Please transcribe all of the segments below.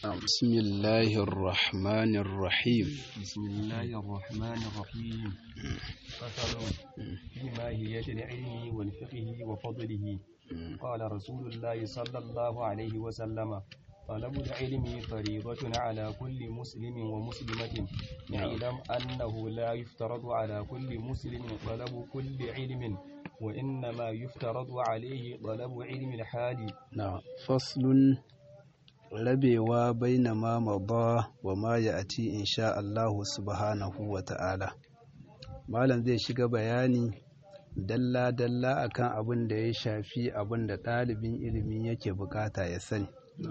بسم الله الرحمن الرحيم بسم الله الرحمن الرحيم فصل في ماهية العلم والفقه وفضله قال رسول الله صلى الله عليه وسلم طلب العلم فريضة على كل مسلم ومسلمة اعلم أنه لا يفترض على كل مسلم طلب كل علم وإنما يفترض عليه طلب علم الحال نعم فصل rabewa baina ma mada wa ma ya'ti insha Allah subhanahu wa ta'ala malam zai shiga bayani dalla dalla akan abin da ya shafi abin da ɗalibin ilimi yake bukata ya sani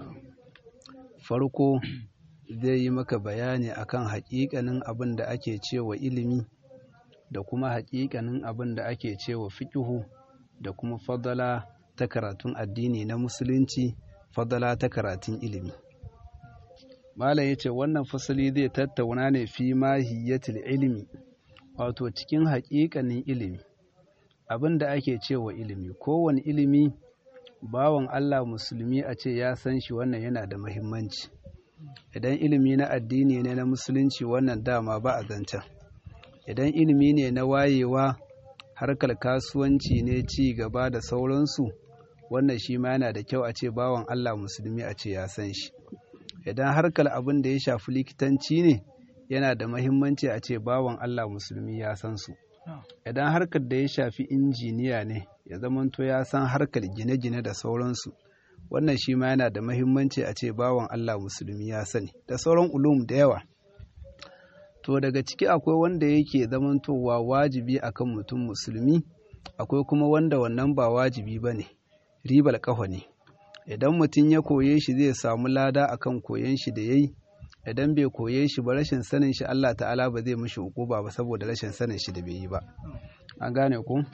farko zai yi maka bayani akan haƙiƙanin abin da ake cewa ilimi da kuma haƙiƙanin abin da ake cewa fiƙihu da kuma fadala ta karatun addini na musulunci fadala ta karatun ilimi malam ya ce wannan fasali zai tattauna ne fi mahiyyatul ilimi wato cikin haƙiƙanin ilimi abin da ake cewa ilimi kowane ilimi bawan Allah musulmi a ce ya san shi wannan yana da mahimmanci idan ilimi na addini ne na musulunci wannan dama ba a zancen idan ilimi ne na wayewa harkar kasuwanci ne ci gaba da sauransu wannan shi ma yana da kyau a ce bawan Allah musulmi a ce ya san shi idan harkar abin da ya shafi likitanci ne yana da mahimmanci a ce bawan Allah musulmi ya san su idan harkar da ya shafi injiniya ne ya zamanto ya san harkar gine-gine da sauransu wannan shi ma yana da mahimmanci a ce bawan Allah musulmi ya sani da sauran ulum da yawa to daga ciki akwai wanda yake zamantowa wajibi akan mutum musulmi akwai kuma wanda wannan ba wajibi ba ne ribar ƙafa ne idan mutum ya koye shi zai samu lada akan koyon shi da yayi idan bai koye shi ba rashin sanin shi Allah ta'ala ba zai mishi hukuma ba saboda rashin sanin shi da bai yi ba an gane ku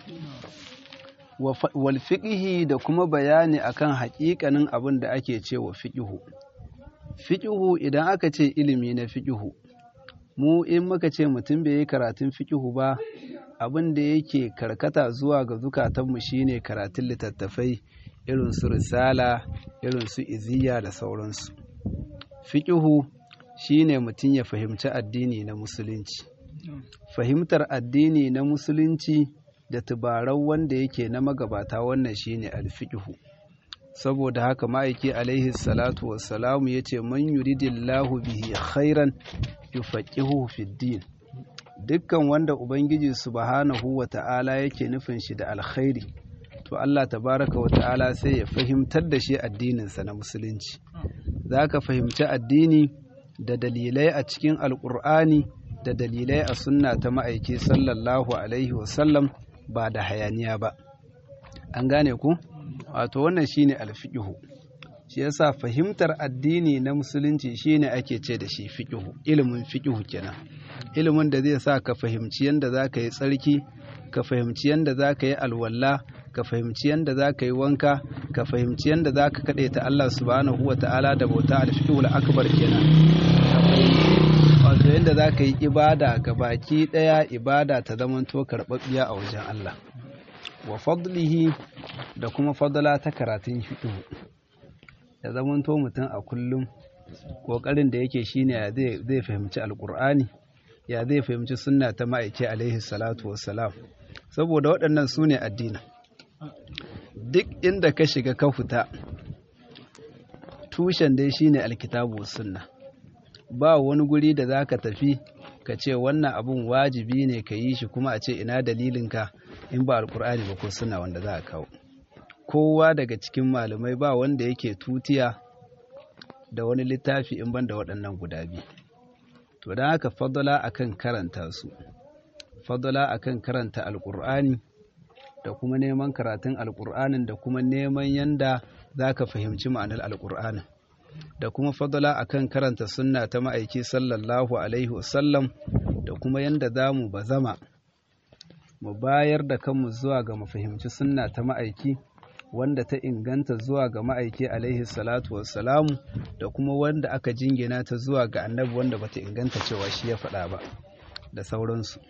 wal fiqhi da kuma bayani akan haƙiƙanin abin da ake cewa fiqhu fiqhu idan aka ce ilimi na fiqhu mu in muka ce mutum bai yi karatun fiqhu ba abin da yake karkata zuwa ga zukatanmu shine karatun littattafai irin su risala irin su iziya da sauransu fiƙihu shine mutum ya fahimci addini na musulunci fahimtar addini na musulunci da tubarau wanda yake na magabata wannan shine alfiƙihu saboda haka ma'aiki alaihi salatu wassalamu ya ce man yuridillahu bihi khairan yufaqihuhu fid din dukkan wanda Ubangiji subhanahu wa ta'ala yake nufin shi da alkhairi, to Allah tabaraka wa ta'ala sai ya fahimtar da shi addininsa na musulunci. Za ka fahimci addini da dalilai a cikin alƙur'ani da dalilai a sunna ta ma'aiki sallallahu Alaihi wasallam ba da hayaniya ba. An gane ku? Wato wannan shi ne alfiƙihu. Shi yasa fahimtar addini na musulunci shi ne ake ce da shi fiƙihu, ilimin fiƙihu kenan. ilimin da zai sa ka fahimci yadda za ka yi tsarki ka fahimci yadda za ka yi alwala ka fahimci yadda za ka yi wanka ka fahimci yadda za ka kaɗe ta Allah subhanahu wa ta'ala da bauta alfi'ul akbar kenan ka fahimci wato yadda za ka yi ibada ga baki ɗaya ibada ta zamanto karɓaɓɓiya a wajen Allah wa fadlihi da kuma fadla ta karatun fiqh ya zamanto mutum a kullum ƙoƙarin da yake shine zai fahimci alƙur'ani ya zai fahimci sunna ta ma'aiki alaihi salatu wassalam saboda waɗannan su ne addini duk inda ka shiga ka fita tushen dai shine alkitabu sunna ba wani guri da za ka tafi ka ce wannan abun wajibi ne ka yi shi kuma a ce ina dalilinka in ba alkur'ani ba ko suna wanda za a kawo kowa daga cikin malamai ba wanda yake tutiya da wani littafi in ban da waɗannan guda biyu to don haka fadala akan karanta su fadala akan karanta alkur'ani da kuma neman karatun alkur'anin da kuma neman yanda za ka fahimci ma'anar alkur'anin da kuma fadala akan karanta sunna ta ma'aiki sallallahu alaihi wasallam da kuma yanda za mu bazama mu bayar da kanmu zuwa ga mu fahimci sunna ta ma'aiki wanda ta inganta zuwa ga ma'aiki alaihi salatu wassalamu da kuma wanda aka jingina ta zuwa ga annabi wanda bata inganta cewa shi ya faɗa ba da sauransu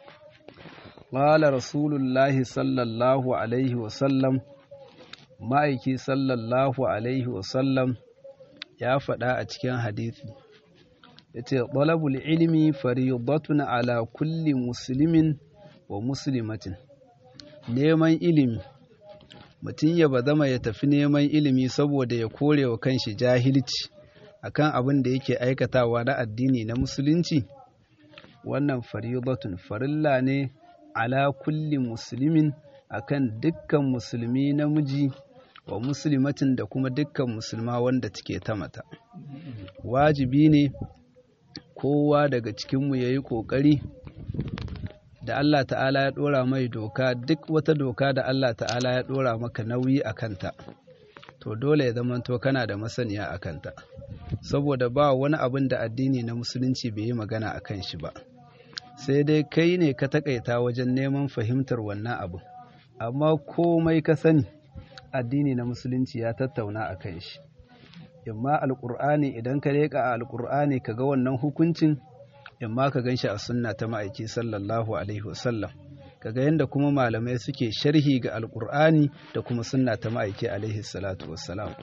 qala rasulullahi sallallahu alaihi wasallam ma'aiki sallallahu alaihi wasallam ya faɗa a cikin hadisi yace talabul ilmi fariidatun ala kulli muslimin wa muslimatin neman ilimi mutum ya bazama ya tafi neman ilimi saboda ya kore wa kanshi jahilci akan abin da yake aikatawa na addini na musulunci wannan faridatun farilla ne ala kulli muslimin akan dukkan musulmi namiji wa muslimatin da kuma dukkan musulma wanda take ta mata wajibi ne kowa daga cikinmu ya yi ƙoƙari da Allah ta'ala ya ɗora mai doka duk wata doka da Allah ta'ala ya ɗora maka nauyi a kanta to dole ya zamanto kana da masaniya a kanta saboda ba wani abin da addini na musulunci bai yi magana a kan shi ba sai dai kai ne ka takaita wajen neman fahimtar wannan abin amma komai ka sani addini na musulunci ya tattauna a kan shi imma alƙur'ani idan ka leƙa a alƙur'ani ka ga wannan hukuncin imma ka gan shi a sunna ta ma'aiki sallallahu alaihi wasallam kaga yadda kuma malamai suke sharhi ga alƙur'ani da kuma sunna ta ma'aiki alaihi salatu wassalam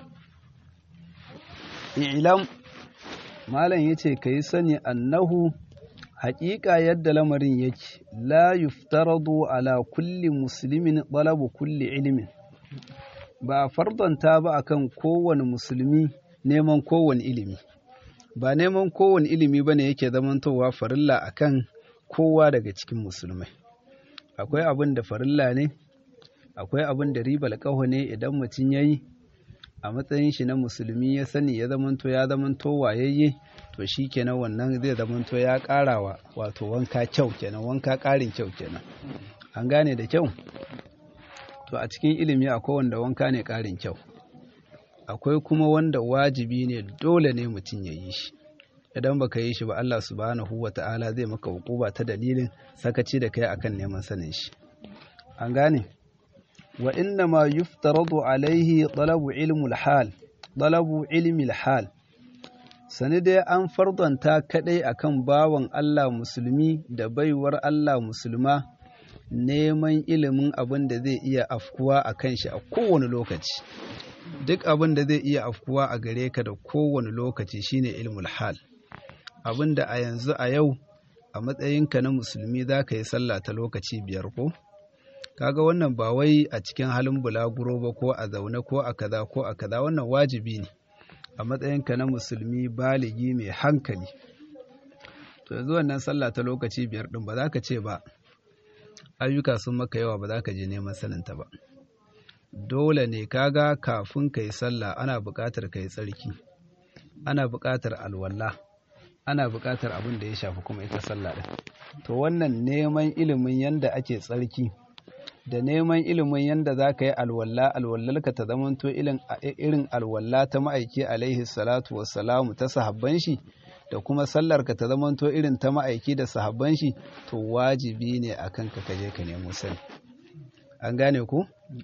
ilam malam yace kai sani annahu haƙiƙa yadda lamarin yake la yuftaradu ala kulli muslimin talabu kulli ilmin ba a fardanta ba akan kowane musulmi neman kowane ilimi ba neman kowane ilimi bane yake zamantowa farilla akan kowa daga cikin musulmai akwai abin da farilla ne akwai abin da ribar ƙaho ne idan mutum ya yi a matsayin shi na musulmi ya sani ya zamanto ya zamanto wayayye to shi kenan wannan zai zamanto ya ƙarawa wato wanka kyau kenan wanka ƙarin kyau kenan an gane da kyau to a cikin ilimi akwai wanda wanka ne ƙarin kyau akwai kuma wanda wajibi ne dole ne mutum ya yi shi idan baka yi shi ba Allah subhanahu wa ta'ala zai maka hukuba ta dalilin sakaci da kai akan neman sanin shi an gane wa inna ma yuftaradu alaihi talabu ilmul hal talabu ilmil hal sani dai an fardanta kadai akan bawan Allah musulmi da baiwar Allah musulma neman ilimin abin da zai iya afkuwa a kan shi a kowane lokaci duk abin da zai iya afkuwa a gare ka da kowane lokaci shine ilmul hal abin da a yanzu a yau a matsayinka na musulmi za ka yi sallah ta lokaci biyar ko kaga wannan ba wai a cikin halin bulaguro ba ko a zaune ko a kaza ko a kaza wannan wajibi ne a matsayinka na musulmi baligi mai hankali to yanzu wannan sallah ta lokaci biyar din ba za ka ce ba ayyuka sun maka yawa ba za ka je neman saninta ba dole ne kaga kafin ka yi sallah ana buƙatar ka yi tsarki ana buƙatar alwala ana buƙatar abin da ya shafi kuma ita sallah ɗin to wannan neman ilimin yanda ake tsarki da neman ilimin yanda za ka yi alwala alwallarka ta zamanto irin alwala ta ma'aiki alaihi salatu wassalamu ta sahabban shi da kuma sallarka ta zamanto irin ta ma'aiki da sahabban shi to wajibi ne a kanka ka je ka nemo sani an gane ku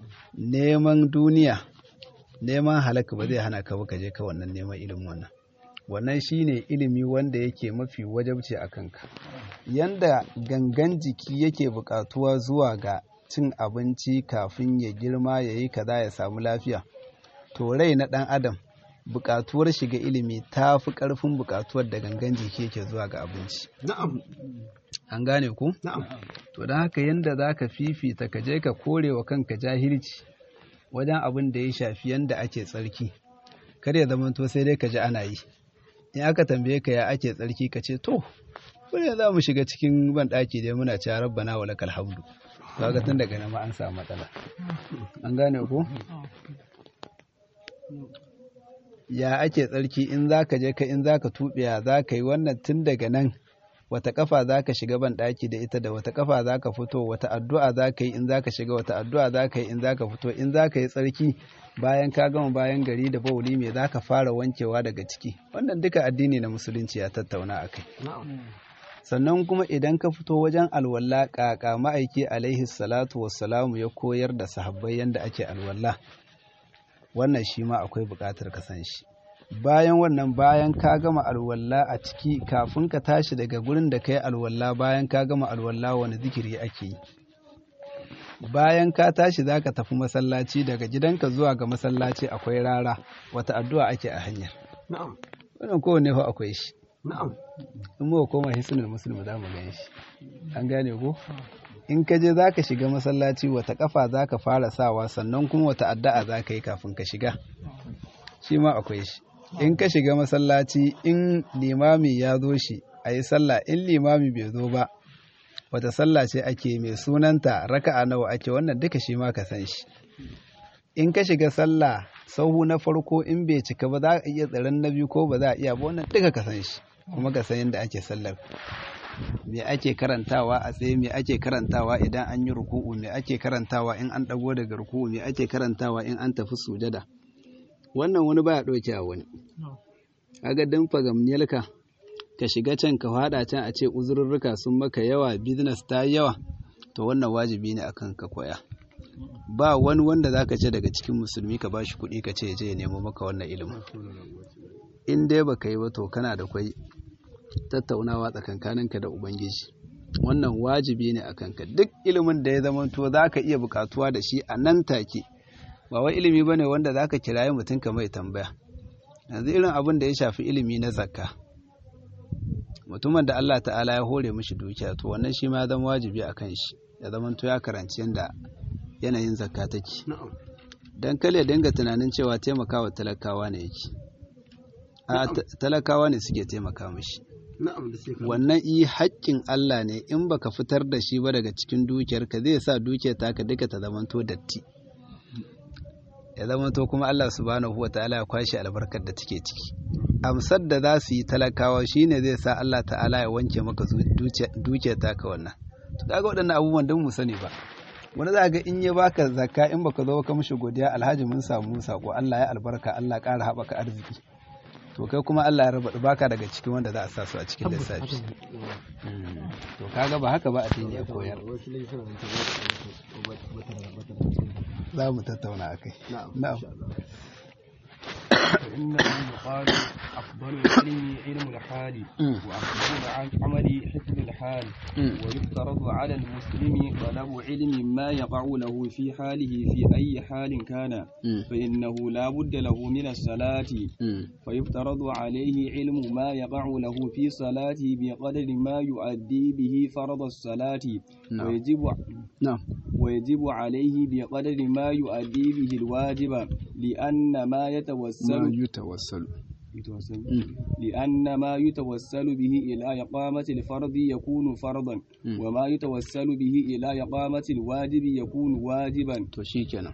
neman duniya neman halaka ba zai hana ka ba ka je ka wannan neman ilimin wannan wannan shine ilimi wanda yake mafi wajabci a kanka yanda gangan jiki yake buƙatuwa zuwa ga cin abinci kafin ya girma ya yi kaza ya samu lafiya to rai na ɗan adam buƙatuwar shiga ilimi ta fi ƙarfin buƙatuwar da gangan jiki yake zuwa ga abinci Na'am. an gane ku Na'am. to don haka yanda za ka fifita ka je ka kore wa kanka jahilci wajen abin da ya shafi yanda ake tsarki kar ya zama to sai dai ka ji ana yi in aka tambaye ka ya ake tsarki ka ce to wani za mu shiga cikin ban ɗaki dai muna cewa rabbana wa lakal hamdu kaga tun daga nan ma an samu matsala an gane ko ya ake tsarki in za ka je ka in za ka tuɓe za ka yi wannan tun daga nan wata kafa za ka shiga ban ɗaki da ita da wata kafa za ka fito wata addu'a za ka yi in za ka shiga wata addu'a za ka yi in za ka fito in za ka yi tsarki bayan ka gama bayan gari da bauli me za ka fara wankewa daga ciki wannan duka addini na musulunci ya tattauna a kai sannan kuma idan ka fito wajen alwala ƙaƙa ma'aiki alaihi salatu wassalamu ya koyar da sahabbai yadda ake alwala wannan shi ma akwai buƙatar ka san shi bayan wannan bayan ka gama alwala a ciki kafin ka tashi daga gurin da ka yi alwala bayan ka gama alwala wani zikiri ake yi bayan ka tashi za ka tafi masallaci daga gidanka zuwa ga masallaci akwai rara wata addu'a ake a hanyar na'am wannan kowanne fa akwai shi na'am in muka koma hisnul muslim za mu gan shi an gane ko in ka je za ka shiga masallaci wata kafa za ka fara sawa sannan kuma wata addu'a za ka yi kafin ka shiga shi ma akwai shi in ka shiga masallaci in limami ya zo shi a yi sallah in limami bai zo ba wata sallah ce ake mai sunanta raka'a nawa ake wannan duka shi ma ka san shi in ka shiga sallah sahu na farko in bai cika ba za a iya tsaron na biyu ko ba za a iya ba wannan duka ka san shi kuma ka san yadda ake sallar me ake karantawa a tsaye me ake karantawa idan an yi ruku'u me ake karantawa in an dago daga ruku'u me ake karantawa in an tafi sujada wannan wani baya ɗauke a wani kaga dan fagamniyarka ka shiga can ka fada can a ce uzurrurruka sun maka yawa business ta yawa to wannan wajibi ne akan ka koya ba wani wanda zaka ce daga cikin musulmi ka bashi kuɗi ka ce je ya nemo maka wannan ilimin in dai baka yi ba to kana da kwai tattaunawa tsakankaninka da ubangiji wannan wajibi ne akan ka duk ilimin da ya zama to zaka iya bukatuwa da shi a nan take ba wai ilimi bane wanda zaka kirayi mutum ka mai tambaya yanzu irin abin da ya shafi ilimi na zakka mutumin da Allah ta'ala ya hore mishi dukiya to wannan shi ma ya zama wajibi a kan shi ya zama to ya karanci yadda yanayin zakka take dan kale ya dinga tunanin cewa taimakawa talakawa ne yake a talakawa ne suke taimaka mishi wannan yi haƙƙin Allah ne in baka fitar da shi ba daga cikin dukiyarka zai sa dukiyar taka duka ta zamanto datti ya zamanto kuma Allah subhanahu wa ta'ala ya kwashe albarkar da take ciki amsar da za su yi talakawa shine zai sa Allah ta'ala ya wanke maka dukiyar taka wannan to kaga waɗannan abubuwan don mu sani ba wani za ga in ya baka zakka in baka zo ka mishi godiya alhaji mun samu sako Allah ya albarka Allah ƙara haɓaka arziki to kai kuma Allah ya raba baka daga cikin wanda za a sa su a cikin lissafi to kaga ba haka ba a ya koyar za mu tattauna akai na'am فإنه يقال أفضل العلم علم الحال وأفضل العمل حفظ الحال ويفترض على المسلم طلب علم ما يقع له في حاله في أي حال كان فإنه لا بد له من الصلاة فيفترض عليه علم ما يقع له في صلاته بقدر ما يؤدي به فرض الصلاة ويجب نعم ويجب عليه بقدر ما يؤدي به الواجب لأن ما يتوسل ما يتوسل يتوسل لأن ما يتوسل به إلى إقامة الفرض يكون فرضا وما يتوسل به إلى إقامة الواجب يكون واجبا تشيكنا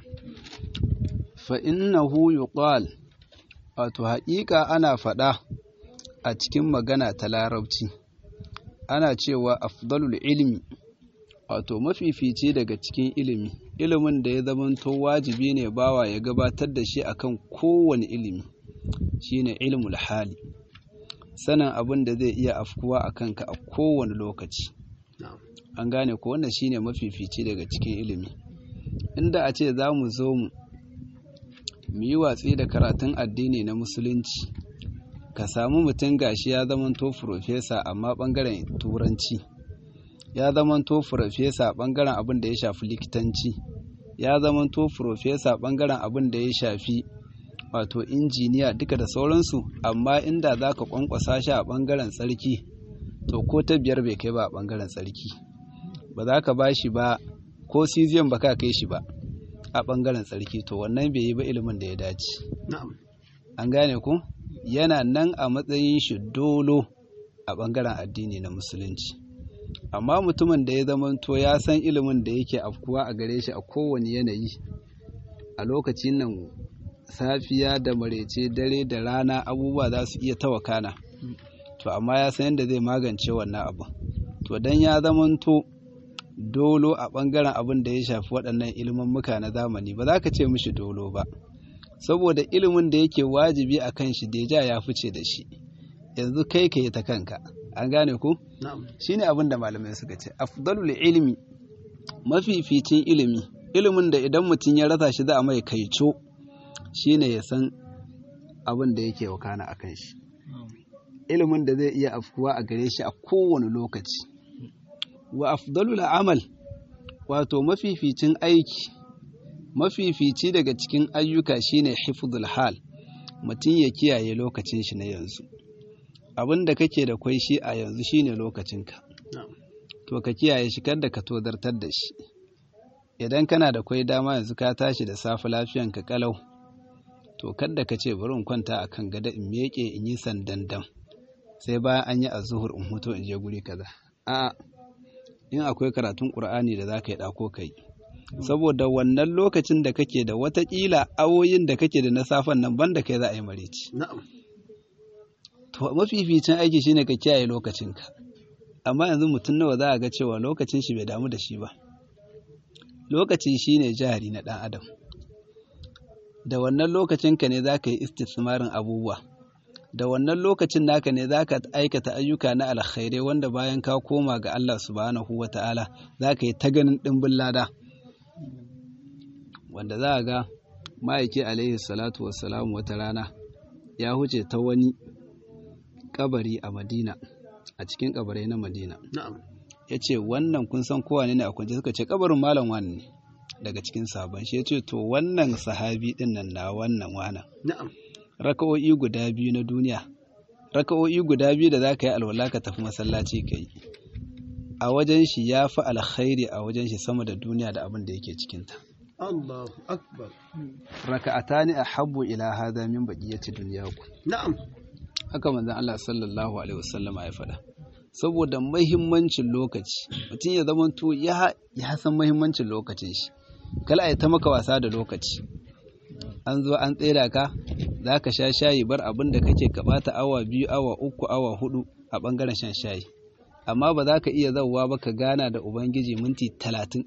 فإنه يقال wato haƙiƙa ana faɗa a cikin magana ta larabci ana cewa afdalul ilmi wato mafifici daga cikin ilimi ilimin da ya zamanto wajibi ne bawa ya gabatar da shi akan kowane ilimi shine ilmul hali sanin abin da zai iya afkuwa a kanka a kowane lokaci an gane ko wannan shine mafifici daga cikin ilimi inda a ce za mu zo mu mu yi watsi da karatun addini na musulunci ka samu mutum gashi ya zamanto furofesa amma bangaren turanci ya zamanto furofesa bangaren abin da ya shafi likitanci ya zamanto furofesa bangaren abin da ya shafi wato injiniya duka da sauransu amma inda za ka kwankwasa shi a bangaren tsarki to ko ta biyar bai kai ba a bangaren tsarki ba za ka ba shi ba ko siziyan ba ka kai shi ba a bangaren tsarki to wannan bai yi ba ilimin da ya dace an gane ku yana nan a matsayin shi dolo a bangaren addini na musulunci amma mutumin da ya zamanto ya san ilimin da yake afkuwa a gare shi a kowane yanayi a lokacin nan safiya da marece dare da rana abubuwa za su iya tawakana to amma ya san yadda zai magance wannan abu to dan ya zamanto dolo a ɓangaren abin da ya shafi waɗannan muka na zamani ba za ka ce mishi dolo ba saboda ilimin da yake wajibi a kan shi deja ya fice da shi yanzu kai ka yi ta kanka an gane ku shine abin da malamai suka ce afdalul ilimi mafificin ilimi ilimin da idan mutum ya rasa shi za a mai kaico shine ya san abin da yake wakana a kan shi ilimin da zai iya afkuwa a gare shi a kowane lokaci wa afdalul amal wato mafificin aiki mafifici daga cikin ayyuka shine hifdul hal mutum ya kiyaye lokacin shi na yanzu abin da kake da kwai shi a yanzu shine lokacinka to ka kiyaye shi kada ka tozartar da shi idan kana da kwai dama yanzu ka tashi da safe lafiyanka kalau to kada ka ce bari in kwanta akan gada in meke in yi sandandan sai bayan an yi azuhur in huto in je guri kaza a in akwai karatun qur'ani da zaka yi dako kai saboda wannan lokacin da kake da watakila awoyin da kake da na safen nan banda kai za a yi mareci to mafificin aiki shine ka kiyaye lokacinka amma yanzu mutum nawa za a ga cewa lokacin shi bai damu da shi ba lokaci shine jari na ɗan adam da wannan lokacinka ne za ka yi istismarin abubuwa da wannan lokacin naka ne za ka aikata ayyuka na alkhairai wanda bayan ka koma ga Allah subhanahu wa ta'ala za ka yi ta ganin ɗimbin lada wanda za a ga ma'aiki alaihi salatu wassalamu wata rana ya huce ta wani kabari a madina a cikin kabarai na madina ya ce wannan kun san kowa ne a kunce suka ce kabarin malam wani ne daga cikin sabon shi ya ce to wannan sahabi din nan na wannan wana raka'o'i guda biyu na duniya raka'o'i guda biyu da za ka yi alwala ka tafi masallaci ka yi a wajen shi ya fi alkhairi a wajen shi sama da duniya da abin da yake cikinta Allahu akbar raka'atani ahabbu ila hadha min baqiyati dunyakum na'am haka manzon Allah sallallahu alaihi wasallam ya faɗa saboda mahimmancin lokaci mutum ya zama to ya ya san mahimmancin lokacin shi kala ai ta maka wasa da lokaci an zo an tsera ka zaka sha shayi bar abin da kake ka bata awa biyu awa uku awa hudu a bangaren shan shayi amma ba za ka iya zauwa ba ka gana da ubangiji minti talatin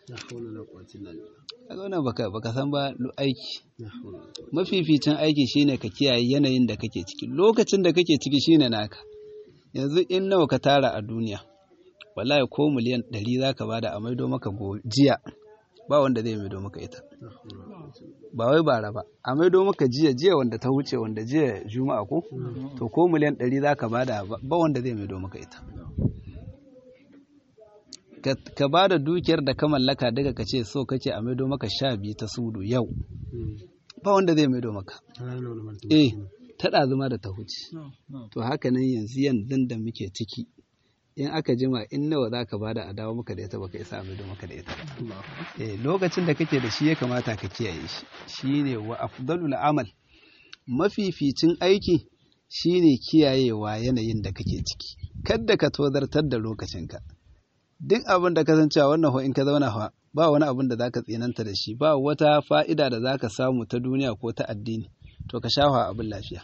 a zauna baka baka san ba aiki mafificin aiki shine ka kiyaye yanayin da kake ciki lokacin da kake ciki shine naka yanzu in nawa ka tara a duniya wallahi ko miliyan ɗari za ka bada a maido maka jiya ba wanda zai maido maka ita ba wai bara ba a maido maka jiya jiya wanda ta wuce wanda jiya juma'a ko to ko miliyan ɗari za ka bada ba wanda zai maido maka ita ka ba da dukiyar da ka mallaka daga ka ce so kake a maido maka sha biyu ta sudu yau ba wanda zai maido maka eh ta ɗazuma da ta huce to haka nan yanzu yanzu da muke ciki in aka jima in nawa za ka bada a dawo maka da ita baka isa a maido maka da ita eh lokacin da kake da shi ya kamata ka kiyaye shi shine wa afdalul amal mafificin aiki shine kiyayewa yanayin da kake ciki kadda ka tozartar da lokacinka duk abin da ka san cewa wannan ho in ka zauna fa ba wani abin da zaka tsinanta da shi ba wata fa'ida da zaka samu ta duniya ko ta addini to ka shafa abin lafiya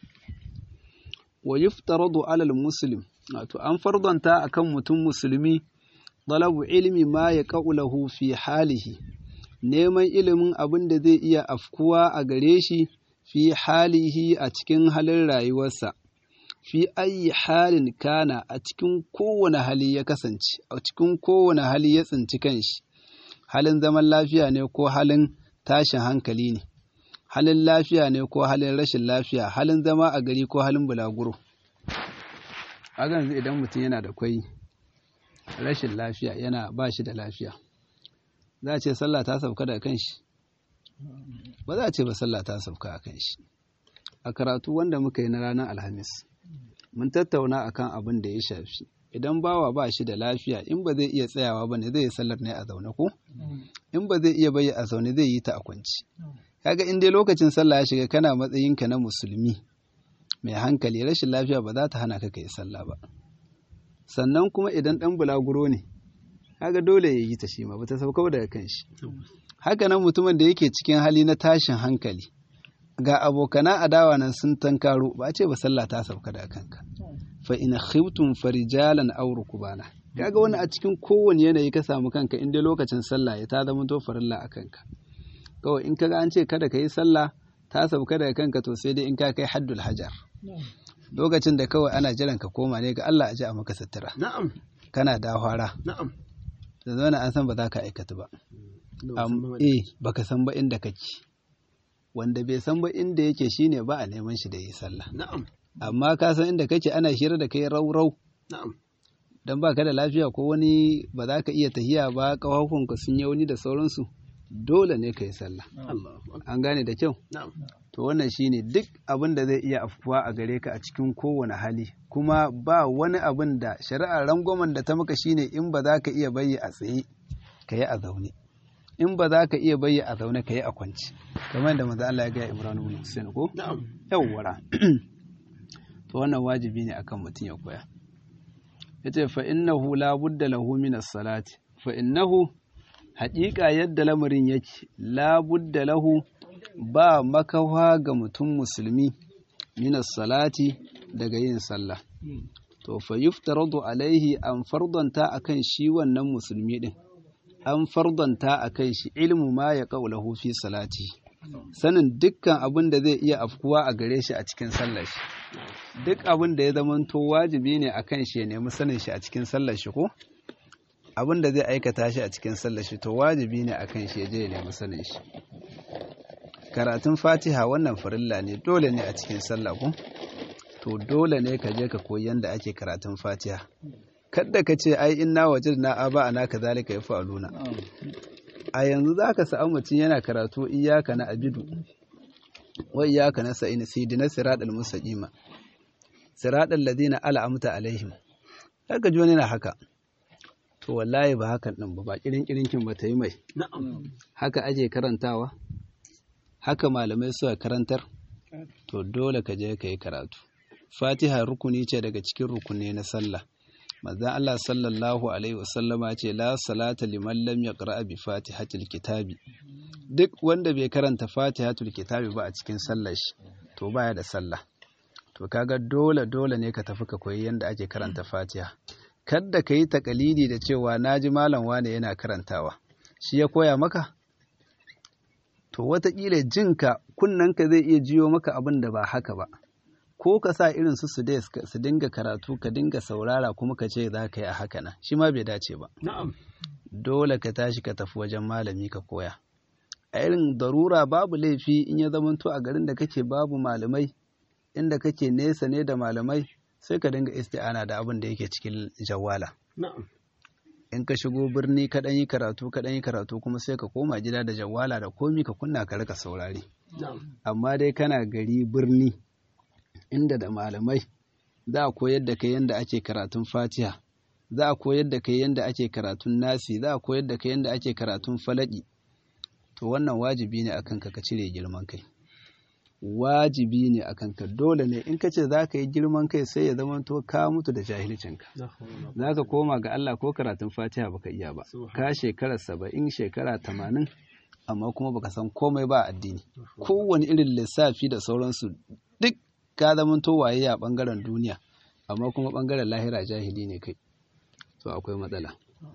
wa yuftaradu ala muslim wato an fardanta akan mutum musulmi talabu ilmi ma ya lahu fi halihi neman ilimin abin da zai iya afkuwa a gare shi fi halihi a cikin halin rayuwarsa fi ayi halin kana a cikin kowane hali ya kasance a cikin kowane hali ya tsinci kanshi halin zaman lafiya ne ko halin tashin hankali ne halin lafiya ne ko halin rashin lafiya halin zama a gari ko halin bulaguro a yanzu idan mutum yana da kwai rashin lafiya yana ba shi da lafiya za a ce sallah ta sauka da kan shi ba za a ce ba sallah ta sauka a kan shi a karatu wanda muka yi na ranar alhamis mun tattauna akan abin da ya shafi idan bawa ba shi da lafiya in ba zai iya tsayawa ba ne zai yi sallar ne a zaune ko in ba zai iya bayi a zaune zai yi ta a kwanci kaga in dai lokacin sallah ya shiga kana matsayinka na musulmi mai hankali rashin lafiya ba za ta hana ka kai sallah ba sannan kuma idan dan bulaguro ne kaga dole ya yi ta shi ma ba ta sauka daga kan shi haka nan mutumin da yake cikin hali na tashin hankali ga abokana adawa nan sun tankaro ba a ce ba sallah ta sauka da kanka fa in khiftum farijalan aw rukbana kaga wani a cikin kowane yanayi ka samu kanka in dai lokacin sallah ya ta zama to farilla a kanka kawai in kaga an ce kada ka yi sallah ta sauka daga kanka to sai dai in ka kai haddul hajar lokacin da kawai ana jiran ka koma ne ga Allah a ji a maka sutura na'am kana da hwara na'am da zana an san ba za ka aikata ba eh baka san ba inda kake wanda bai san ba inda yake shine ba a neman shi da yi sallah na'am amma ka san inda kake ana hira da kai rau-rau na'am dan baka da lafiya ko wani ba za ka iya tahiya ba kafafunka sun yauni da sauransu dole ne ka yi sallah Allahu akbar an gane da kyau na'am to wannan shine duk abin da zai iya afkuwa a gare ka a cikin kowane hali kuma ba wani abin da shari'ar rangwamen da ta maka shine in ba za ka iya bayyi a tsaye ka yi a zaune in ba za ka iya bayyi a zaune ka yi a kwanci kamar da manzo Allah ya ga Ibrahim ibn Hussein ko yawwara to wannan wajibi ne akan mutum ya koya yace fa innahu la budda lahu min as-salati fa innahu haƙiƙa yadda lamarin yake la budda lahu ba makawa ga mutum musulmi min as-salati daga yin sallah to fa yuftaradu alaihi an fardanta akan shi wannan musulmi din an fardanta akan shi ilmu ma ya qaulahu fi salati sanin dukkan abin da zai iya afkuwa a gare shi a cikin sallar shi duk abin da ya zamanto wajibi ne a kan shi ya nemi sanin shi a cikin sallar shi ko abin da zai aikata shi a cikin sallar shi to wajibi ne a kan shi ya je ya nemi sanin shi karatun fatiha wannan farilla ne dole ne a cikin sallah ko to dole ne ka je ka koyi yanda ake karatun fatiha kadda ka ce ai inna wajadna aba ana kazalika yafaluna a yanzu za ka samu mutum yana karatu iyaka na abidu wa iyaka na sa'ina sidina siratal mustaqima siratal ladina al'amta alaihim kaga ji wani na haka to wallahi ba hakan din ba ba kirin kirinkin ba ta yi mai haka ake karantawa haka malamai suka karantar to dole ka je ka yi karatu fatiha rukuni ce daga cikin rukuni na sallah manzon Allah sallallahu alaihi wasallama ce la salata liman lam yaqra bi fatihatil kitabi duk wanda bai karanta fatihatul kitabi ba a cikin sallar shi to baya da sallah to kaga dole dole ne ka tafi ka koyi yanda ake karanta fatiha kadda ka yi takalidi da cewa naji malam wane yana karantawa shi ya koya maka to wataƙila jinka kunnanka zai iya jiyo maka abin da ba haka ba ko ka sa irin su su su dinga karatu ka dinga saurara kuma ka ce za ka yi a haka nan shi ma bai dace ba dole ka tashi ka tafi wajen malami ka koya a irin darura babu laifi in ya zamanto a garin da kake babu malamai inda kake nesa ne da malamai sai ka dinga isti'ana da abin da yake cikin jawala in ka shigo birni ka yi karatu ka yi karatu kuma sai ka koma gida da jawala da komi ka kunna ka rika saurari amma dai kana gari birni inda da malamai za a koyar da kai yadda ake karatun fatiha za a koyar da kai yadda ake karatun nasi za a koyar da kai yadda ake karatun falaki to wannan wajibi ne akan ka ka cire girman kai wajibi ne akan ka dole ne in ka ce za ka yi girman kai sai ya zama to ka mutu da jahilcinka za ka koma ga Allah ko karatun fatiha baka iya ba ka shekara saba'in shekara tamanin amma kuma baka san komai ba addini kowane irin lissafi da sauransu duk ka zamanto waye a ɓangaren duniya amma kuma ɓangaren lahira jahili ne kai to akwai matsala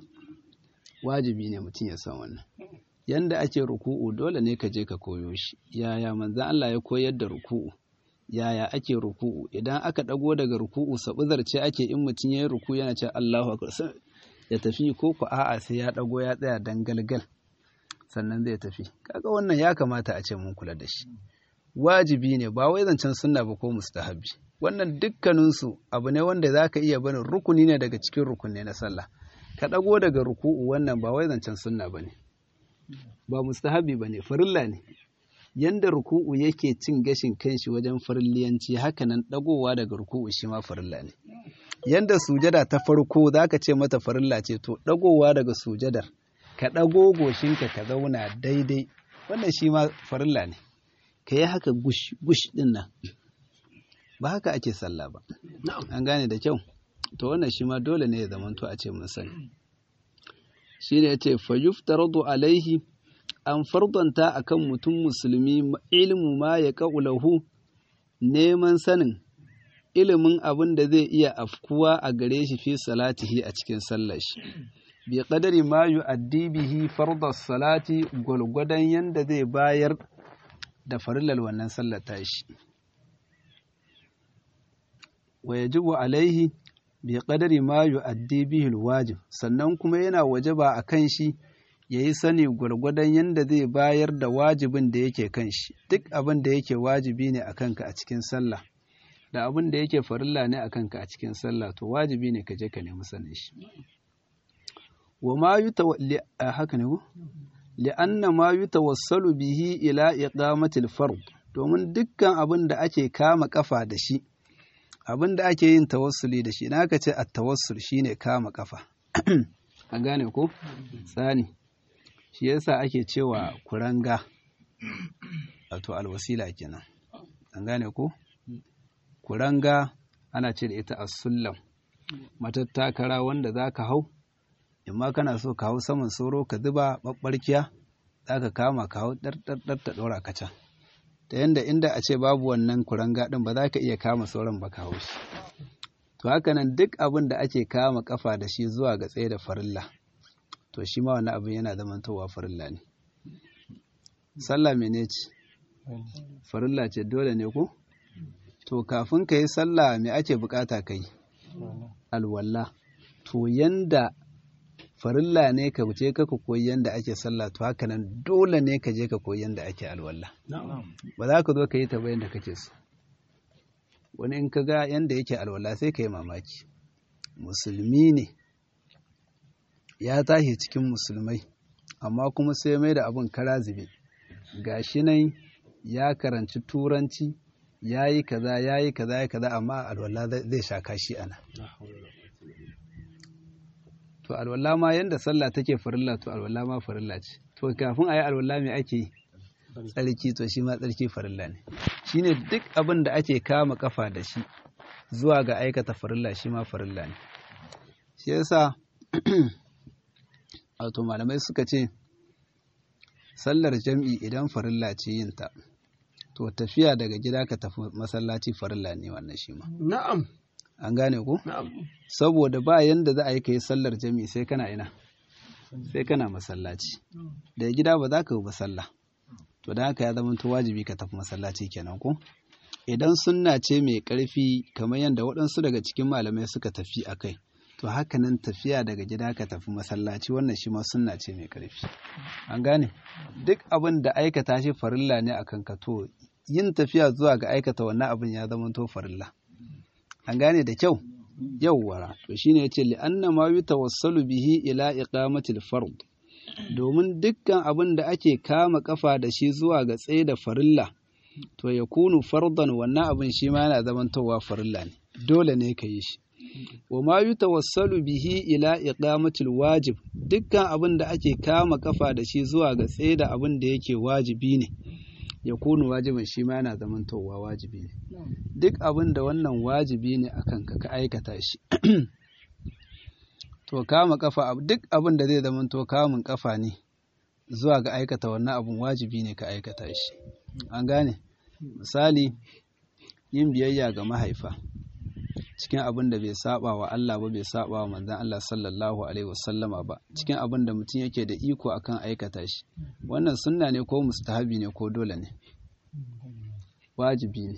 wajibi ne mutum ya san wannan yanda ake ruku'u dole ne ka je ka koyo shi yaya manzan Allah ya koyar da ruku'u yaya ake ruku'u idan aka ɗago daga ruku'u sabuzar ce ake in mutum ya yi ruku yana ce Allahu akbar ya tafi ko ku a'a sai ya ɗago ya tsaya dangalgal sannan zai tafi kaga wannan ya kamata a ce mun kula da shi wajibi ne ba wai zancen sunna ba ko mustahabi wannan dukkaninsu abu ne wanda za ka iya barin rukuni ne daga cikin rukuni na sallah ka ɗago daga ruku'u wannan ba wai zancen sunna ba ne ba mustahabi ba ne farilla ne yanda ruku'u yake cin gashin kanshi wajen farilliyanci hakanan ɗagowa daga ruku'u shi ma farilla ne yanda sujada ta farko za ka ce mata farilla ce to ɗagowa daga sujadar ka ɗago goshinka ka zauna daidai wannan shi ma farilla ne ka yi haka gush ɗin nan ba haka ake sallah ba an gane da kyau to wannan shi ma dole ne ya zamanto a ce mun sani shi ne ya ce fayuftaradu alaihi an fardanta akan mutum musulmi ilmu ma ya ƙa'ulahu neman sanin ilimin abin da zai iya afkuwa a gare shi fi salatihi a cikin sallar shi bi qadari ma yu'addi bihi fardas salati gwalgwadon yanda zai bayar da farilal wannan sallar tashi wa yajibu alaihi bi qadari ma yu'addi bihi alwajib sannan kuma yana wajaba akan shi yayi sani gwargwadon yanda zai bayar da wajibin da yake kan shi duk abin da yake wajibi ne akan ka a cikin sallah da abin da yake farilla ne akan ka a cikin sallah to wajibi ne ka je ka nemi sanin shi wa ma yutawalli haka ne ko li'anna ma yutawassalu bihi ila iqamati al-fard domin dukkan abin da ake kama kafa da shi abin da ake yin tawassuli da shi na ka ce a tawassul shine kama kafa an gane ko tsani shi yasa ake cewa kuranga wato alwasila kenan an gane ko kuranga ana ce da ita as-sullam matattakara wanda za ka hau imma kana so ka hau saman soro ka zuba ɓaɓɓarkiya za ka kama ka hau ɗarɗarɗar ta ɗora ka can ta yanda inda a ce babu wannan kuranga ɗin ba za ka iya kama sauran ba ka hau shi to haka nan duk abin da ake kama kafa da shi zuwa ga tsaye da farilla to shi ma wannan abin yana zamantowa farilla ne sallah mene ce farilla ce dole ne ko to kafin ka yi sallah me ake bukata ka yi alwala to yanda farilla ne ka je ka koyi yanda ake sallah to haka nan dole ne ka je ka koyi yanda ake alwala ba za ka zo ka yi ta bayan da kake so wani in ka ga yanda yake alwala sai ka yi mamaki musulmi ne ya tashi cikin musulmai amma kuma sai mai da abin kara zube gashi nan ya karanci turanci ya yi kaza ya yi kaza ya kaza amma alwala zai sha kashi ana to alwala ma yanda sallah take farilla to alwala ma farilla ce to kafin a yi alwala mai ake yi tsarki to shi ma tsarki farilla ne shine duk abin da ake kama kafa da shi zuwa ga aikata farilla shi ma farilla ne shi yasa wato malamai suka ce sallar jam'i idan farilla ce yinta to tafiya daga gida ka tafi masallaci farilla ne wannan shi ma Na'am. an gane ku Na'am. saboda ba yanda za a yi ka yi sallar jam'i sai kana ina sai kana masallaci daga gida ba za ka yi ba sallah to da haka ya zama to wajibi ka tafi masallaci kenan ko idan sunna ce mai ƙarfi kamar yadda waɗansu daga cikin malamai suka tafi a kai to haka nan tafiya daga gida ka tafi masallaci wannan shi ma sunna ce mai ƙarfi an gane duk abin da aikata shi farilla ne a kanka to yin tafiya zuwa ga aikata wannan abin ya zama to farilla an gane da kyau yawwara to shine yace li anna ma yutawassalu bihi ila iqamatil fard domin dukkan abin da ake kama kafa da shi zuwa ga tsaye da farilla to ya kunu fardan wannan abin shi ma yana zamantowa farilla ne dole ne ka yi shi wa ma yutawassalu bihi ila iqamatil wajib dukkan abin da ake kama kafa da shi zuwa ga tsaye da abin da yake wajibi ne ya kunu wajibin shi ma yana zamantowa wajibi ne duk abin da wannan wajibi ne akan ka ka aikata shi to kama kafa duk abin da zai zamanto kamun kafa ne zuwa ga aikata wannan abin wajibi ne ka aikata shi an gane misali yin biyayya ga mahaifa cikin abin da bai saba wa Allah ba bai saba wa manzon Allah sallallahu alaihi wasallama ba cikin abin da mutum yake da iko akan aikata shi wannan sunna ne ko mustahabi ne ko dole ne wajibi ne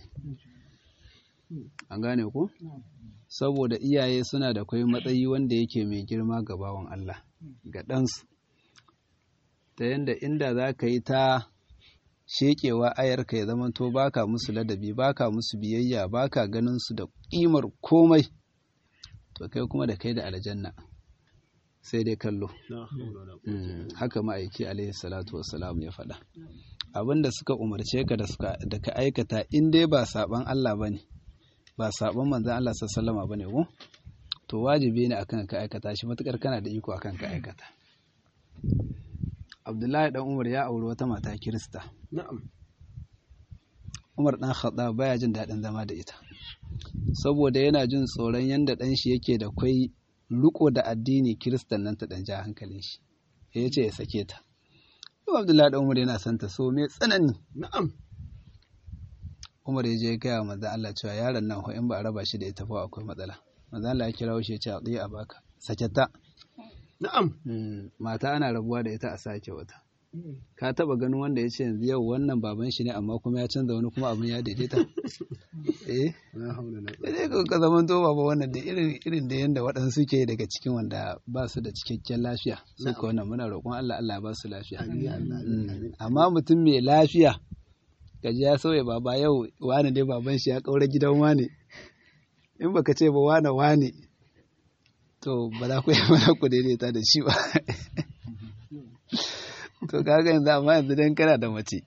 an gane ko saboda iyaye suna da kwai matsayi wanda yake mai girma ga bawan Allah ga ɗansu ta yanda inda za ka yi ta shekewa ayarka ya zamanto baka musu ladabi baka musu biyayya baka ganin su da ƙimar komai to kai kuma da kai da aljanna sai dai kallo haka ma'aiki alaihi salatu wassalam ya faɗa abinda suka umarce ka da ka aikata in dai ba saban Allah bane ba saban manzon Allah sallallahu bane ko to wajibi ne akan ka aikata shi matukar kana da iko akan ka aikata Abdullahi dan Umar ya auri wata mata Kirista Na'am. Umar dan Khattab baya jin daɗin zama da ita saboda yana jin tsoron yanda ɗan shi yake da kwai riko da addini Kiristan nan ta ɗan ja hankalin shi ya ce ya sake ta Yau Abdullahi dan Umar yana son ta so me tsanani Na'am. Umar ya je ya gaya manzon Allah cewa yaron nan in ba a raba shi da ita fa akwai matsala manzon Allah ya kira shi ya ce a tsaye a baka sake ta Na'am. mata ana rabuwa da ita a sake wata ka taba ganin wanda ya ce yanzu yau wannan baban shi ne amma kuma ya canza wani kuma abin ya daidaita eh La haula la sai ka ka zaman to baba wannan da irin irin da yanda waɗansu ke daga cikin wanda ba su da cikakken lafiya su ka wannan muna roƙon Allah Allah ya ba su lafiya Mm. amma mutum mai lafiya gaji ya sauya baba yau wani dai baban shi ya kaura gidan wani in baka ce ba wane wane to ba za ku yi mana ku daidaita da shi ba to kaga yanzu amma yanzu dan kana da mace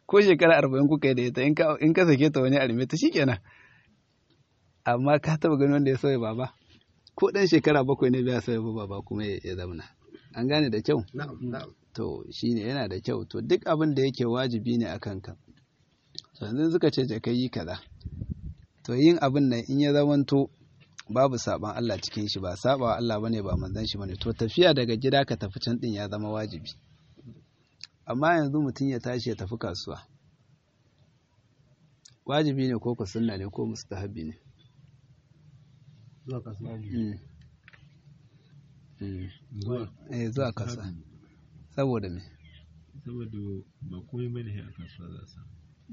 ko shekara arba'in kuka yi da ita in ka sake ta wani arme ta shikenan amma ka taba gani wanda ya sauya baba ko dan shekara bakwai ne bai sauya baba kuma ya zauna an gane da kyau to shine yana da kyau to duk abin da yake wajibi ne akan ka to yanzu suka ce ka yi kaza to yin abin nan in ya zamanto babu saban Allah cikin shi ba sabawa Allah bane ba manzon shi bane to tafiya daga gida ka tafi can din ya zama wajibi amma yanzu mutum ya tashi ya tafi kasuwa wajibi ne ko ku sunna ne ko mustahabi ne zuwa kasuwa eh zuwa kasuwa saboda me saboda ba komai bane a kasuwa za su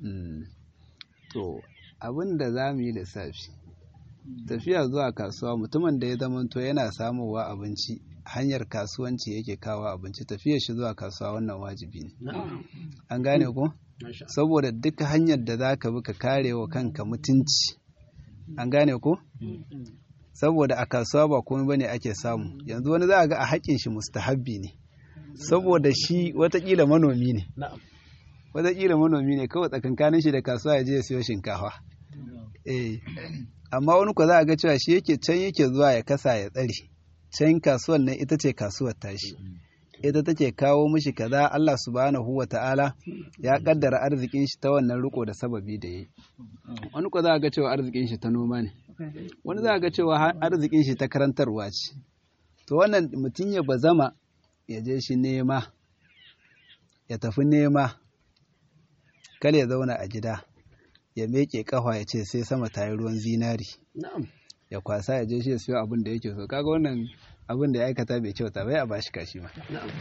to abin da za mu yi lissafi tafiya zuwa kasuwa mutumin da ya zamanto yana samowa abinci hanyar kasuwanci yake kawo abinci tafiyar shi zuwa kasuwa wannan wajibi ne an gane ko saboda duk hanyar da za ka bi ka kare wa kanka mutunci an gane ko saboda a kasuwa ba komai bane ake samu yanzu wani za a ga a haƙin shi mustahabbi ne saboda shi watakila manomi ne watakila manomi ne kawai tsakankanin shi da kasuwa ya je ya siyo shinkafa eh amma wani ko za a ga cewa shi yake can yake zuwa ya kasa ya tsare can kasuwar nan ita ce kasuwar tashi ita take kawo mishi kaza Allah subhanahu wa ta'ala ya kaddara arzikin shi ta wannan riko da sababi da yi wani ko za a ga cewa arzikin shi ta noma ne wani za a ga cewa arzikin shi ta karantarwa ce to wannan mutum ya bazama ya je shi nema ya tafi nema kale ya zauna a gida ya meke kafa ya ce sai sama ta yi ruwan zinari ya kwasa ya je shi ya siyo abin da yake so kaga wannan abin da ya aikata bai kyauta bai a bashi kashi ma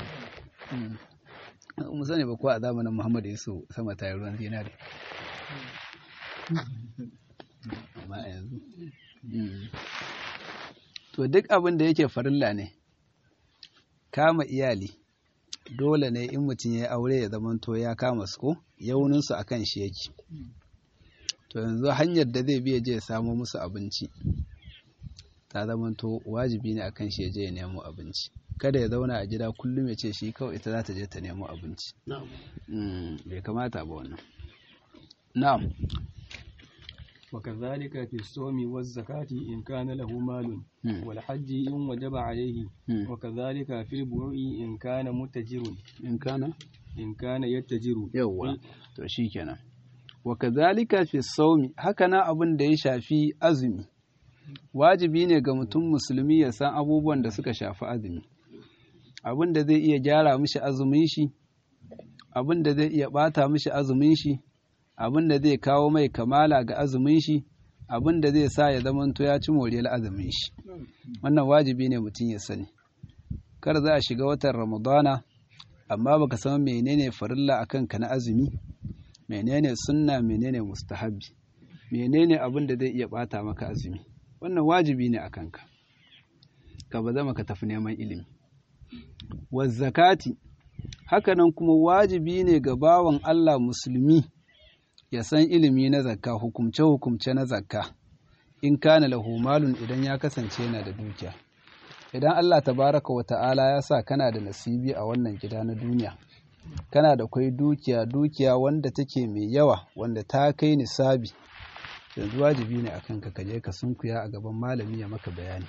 mu sani ba ko a zamanin Muhammadu Yusuf sama ta yi ruwan zinari amma yanzu to duk abin da yake farilla ne kama iyali dole ne in mutum ya aure ya zamanto ya kama su ko yauninsu a kan shi yake to yanzu hanyar da zai biya je ya samo musu abinci ta zamanto wajibi ne akan shi ya je ya nemo abinci kada ya zauna a gida kullum ya ce shi kawai ita za ta je ta nemo abinci bai kamata ba wannan na'am وكذلك في الصوم والزكاة إن كان له مال والحج إن وجب عليه وكذلك في البيوع إن كان متجر in kana إن كان يتجر yawwa to shikenan wa kadhalika fi sawmi haka na abin da ya shafi azumi wajibi ne ga mutum musulmi ya san abubuwan da suka shafi azumi abin da zai iya gyara mishi azumin shi abin da zai iya bata mishi azumin shi abin da zai kawo mai kamala ga azumin shi abin da zai sa ya zamanto ya ci moriyar azumin shi wannan wajibi ne mutum ya sani kar za a shiga watan ramadana amma baka san menene farilla akan ka na azumi menene sunna menene mustahabi menene abin da zai iya bata maka azumi wannan wajibi ne akan ka ka ba zama ka tafi neman ilimi wa zakati hakanan kuma wajibi ne ga bawan Allah musulmi ya san ilimi na zakka hukumce-hukumce na zakka in kana lahu malun idan ya kasance yana da dukiya idan Allah tabaraka wa ta'ala ya sa kana da nasibi a wannan gida na duniya kana da kwai dukiya dukiya wanda take mai yawa wanda ta kai nisabi yanzu wajibi ne akan ka kaje ka sunkuya a gaban malami ya maka bayani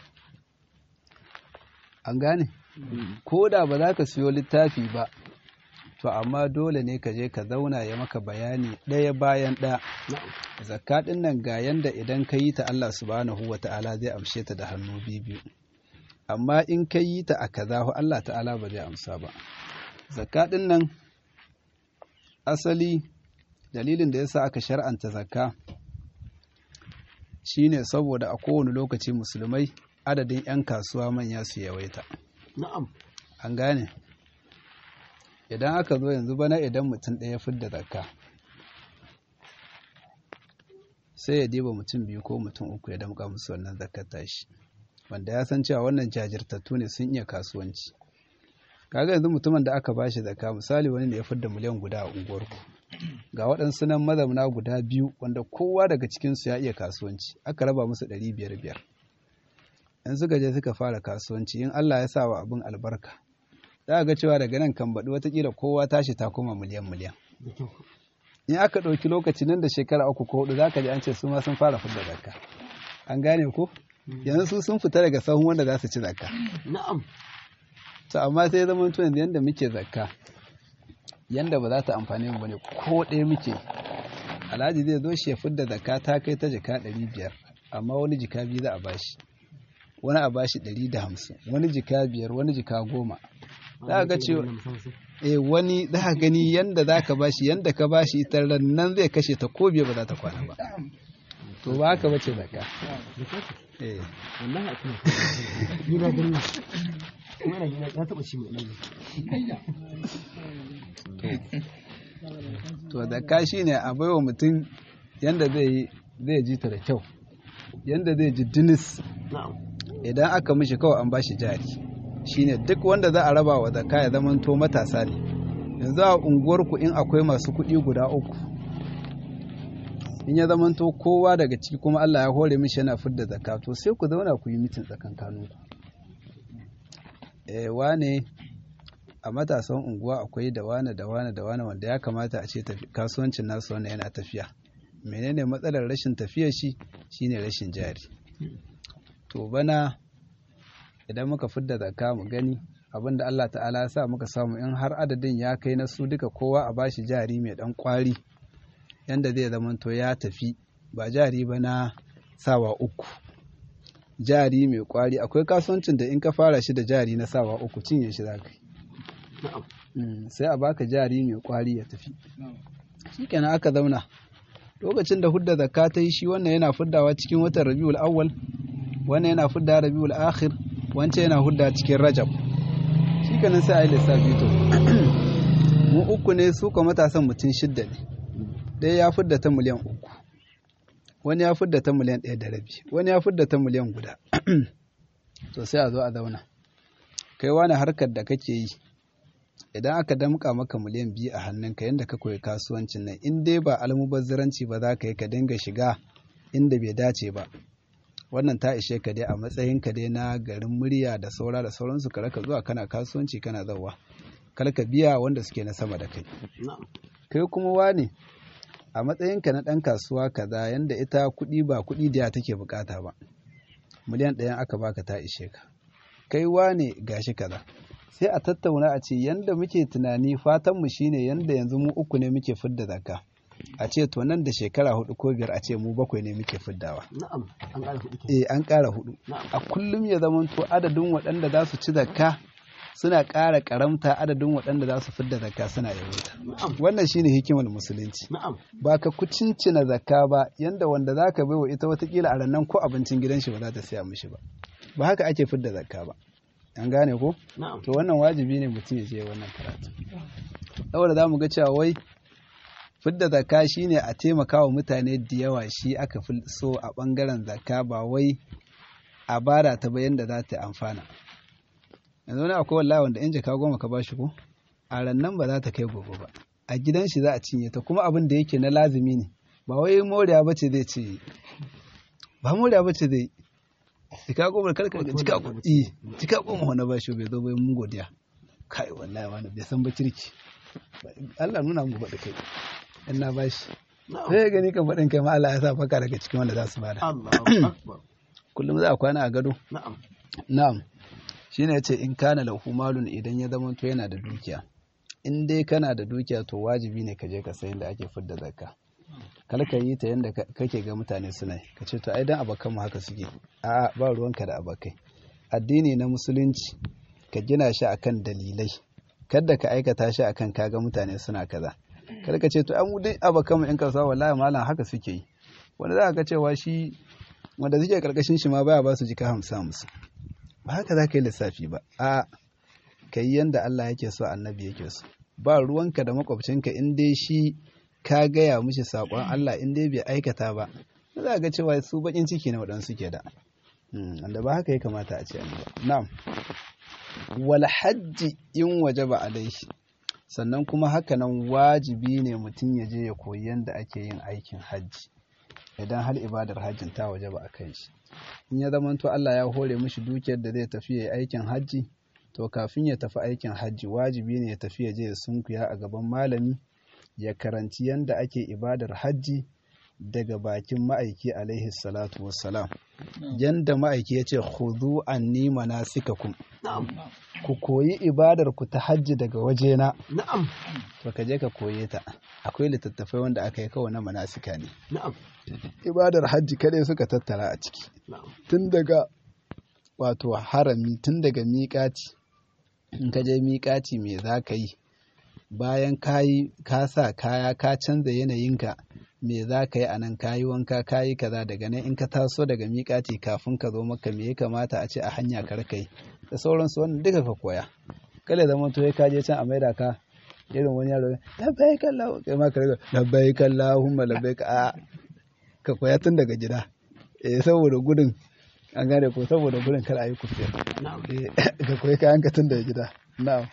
an gane ko da ba za ka siyo littafi ba to amma dole ne ka je ka zauna ya maka bayani ɗaya bayan ɗaya zakka ɗin nan ga yanda idan ka yi ta Allah subhanahu wa ta'ala zai amshe ta da hannu biyu amma in ka yi ta a kaza Allah ta'ala ba zai amsa ba zakka ɗin nan asali dalilin da yasa aka shar'anta zakka shine saboda a kowane lokaci musulmai adadin 'yan kasuwa manya su yawaita Na'am. an gane idan aka zo yanzu bana idan mutum ɗaya fidda zakka sai ya diba mutum biyu ko mutum uku ya damƙa musu wannan zakkar tashi wanda ya san cewa wannan jajirtattu ne sun iya kasuwanci kaga yanzu mutumin da aka bashi zakka misali wani ne ya fidda miliyan guda a unguwarku ga waɗansu nan mazauna guda biyu wanda kowa daga cikinsu ya iya kasuwanci aka raba musu ɗari biyar biyar in suka je suka fara kasuwanci in Allah ya sa wa abin albarka za ga cewa daga nan kan baɗi watakila kowa tashi ta koma miliyan miliyan in aka ɗauki lokaci nan da shekara uku ko hudu za ka ji an ce su ma sun fara fidda zakka an gane ko yanzu su sun fita daga sahun wanda za su ci zakka na'am to amma sai ya zama yanzu yanda muke zakka yanda ba za ta amfani mu bane ko ɗaya muke alhaji zai zo shi ya fidda zakka ta kai ta jika ɗari biyar amma wani jika biyu za a bashi wani a bashi ɗari da hamsin wani jika biyar wani jika goma za ga cewa eh wani za ka gani yanda za ka bashi yanda ka bashi ita nan zai kashe ta ko biye ba za ta kwana ba to ba haka bace zakka eh wallahi a kuma ni na gani kuma ina gina ya taba ci mai ɗan to zakka shine a baiwa mutum yanda zai zai ji ta da kyau yanda zai ji dinis na'am idan aka mishi kawai an bashi jari shine duk wanda za a raba wa zakka ya zamanto matasa ne yanzu a unguwarku in akwai masu kuɗi guda uku in ya zamanto kowa daga ciki kuma Allah ya hore mishi yana fidda zakka to sai ku zauna ku yi mitin tsakankaninku eh wane a matasan unguwa akwai da wane da wane da wane wanda ya kamata a ce tafi- kasuwancin nasu wannan yana tafiya menene matsalar rashin tafiyar shi shine rashin jari to bana idan muka fidda zakka mu gani abinda Allah ta'ala ya sa muka samu in har adadin ya kai na su duka kowa a bashi jari mai dan kwari yanda zai zamanto ya tafi ba jari ba na sawa uku jari mai kwari akwai kasuwancin da in ka fara shi da jari na sawa uku cinye shi za ka yi na'am Mm, sai a baka jari mai kwari ya tafi shikenan aka zauna lokacin da hudda zakka ta yi shi wannan yana fuddawa cikin watan rabiul awwal wannan yana fudda rabiul akhir wancan yana hudda cikin rajab shikenan sai a yi lissafi to mu uku ne su kuma matasan mutum shidda ne ɗaya ya fudda ta miliyan uku wani ya fudda ta miliyan ɗaya da rabi wani ya fudda ta miliyan guda to sai a zo a zauna kai wani harkar da kake yi idan aka damƙa maka miliyan biyu a hannunka yadda ka koyi kasuwancin nan in dai ba almubazziranci ba za ka yi ka dinga shiga inda bai dace ba wannan ta ishe ka dai a matsayin ka dai na garin murya da saura da sauransu ka raka zuwa kana kasuwanci kana zawa kar ka biya wanda suke na sama da kai na'am kai kuma wane a matsayinka na ɗan kasuwa kaza yanda ita kuɗi ba kuɗi da take bukata ba miliyan ɗayan aka baka ta ishe ka kai wane gashi kaza sai a tattauna a ce yanda muke tunani fatanmu shine yanda yanzu mu uku ne muke fidda zakka a ce to nan da shekara hudu ko biyar a ce mu bakwai ne muke fiddawa na'am an ƙara kuɗi ke eh an ƙara hudu na'am a kullum ya zamanto adadin waɗanda za su ci zakka suna ƙara ƙaramta adadin waɗanda za su fidda zakka suna yawaita na'am wannan shine hikimar musulunci na'am ba ka kucincina zakka ba yanda wanda za ka bai wa ita watakila a rannan ko abincin gidan shi ba za ta siya mishi ba ba haka ake fidda zakka ba an gane ko na'am to wannan wajibi ne mutum ya je wannan karatu saboda za mu ga cewa wai fidda zakka shine a taimaka wa mutane da yawa shi aka fi so a bangaren zakka ba wai a bara ta ba yanda za ta amfana yanzu wani akwai wallahi wanda in jaka goma ka bashi ko a rannan ba za ta kai gobe ba a gidan shi za a cinye ta kuma abin da yake na lazimi ne ba wai moriya ba ce zai ce ba moriya ba ce zai jika goma karkar ga jika goma eh jika goma wani bashi bai zo bai mun godiya kai wallahi wani bai san ba kirki Allah nuna mu faɗi kai in na bashi na'am sai ya gani kan faɗin kai ma Allah ya sa faka daga cikin wanda za su bada Allahu akbar kullum za a kwana a gado na'am Na'am, shi ne ce in kana lahu malun idan ya zama to yana da dukiya. In dai kana da dukiya to wajibi ne ka je ka sayin da ake fidda zakka. Kar ka yi ta yadda kake ga mutane suna yi. Ka ce to ai dan abakan mu haka suke. A'a ba ruwanka da abakai. Addini na musulunci ka gina shi akan dalilai. Kada ka aikata shi akan kaga mutane suna kaza. Kar ka ce to an dai abakan mu in kasuwa wallahi malam haka suke yi. Wanda za ka ga cewa shi wanda suke karkashin shi ma baya ba su jika hamsin hamsin. ba haka za ka yi lissafi ba a ka yi yadda Allah yake so annabi yake so ba ruwanka da makwabcinka in dai shi ka gaya mishi saƙon Allah in dai bai aikata ba za ga cewa su baƙin ciki na waɗansu ke da wanda ba haka ya kamata a ce an ba na'am wal hajji in waje ba alaihi sannan kuma haka nan wajibi ne mutum ya je ya koyi yadda ake yin aikin hajji idan har ibadar hajjin ta waje ba a kan shi in ya zamanto Allah ya hore mishi dukiyar da zai tafi ya yi aikin hajji to kafin ya tafi aikin hajji wajibi ne ya tafi ya je ya sunkuya a gaban malami ya karanci yanda ake ibadar hajji daga bakin ma'aiki alaihi salatu wassalam yanda ma'aiki ya ce khudhu anni manasikakum na'am ku koyi ibadar ku ta hajji daga wajena na'am to ka je ka koye ta akwai littattafai wanda aka yi kawai na manasika ne na'am ibadar hajji kadai suka tattara a ciki na'am tun daga wato harami tun daga miƙaci in ka je miƙaci me za ka yi bayan ka yi ka sa kaya ka canza yanayinka me za ka yi a nan ka yi wanka ka yi kaza daga nan in ka taso daga miƙaci kafin ka zo maka me ya kamata a ce a hanya kar ka yi da sauransu wannan duka ka koya kada zama to ka je can a maida ka irin wani yaro labbaik Allah kai ma ka riga labbaik Allahumma labbaik a ka koya tun daga gida eh saboda gudun an gane ko saboda gudun kar a yi kufiya na'am eh ka koyi kayan ka tun daga gida na'am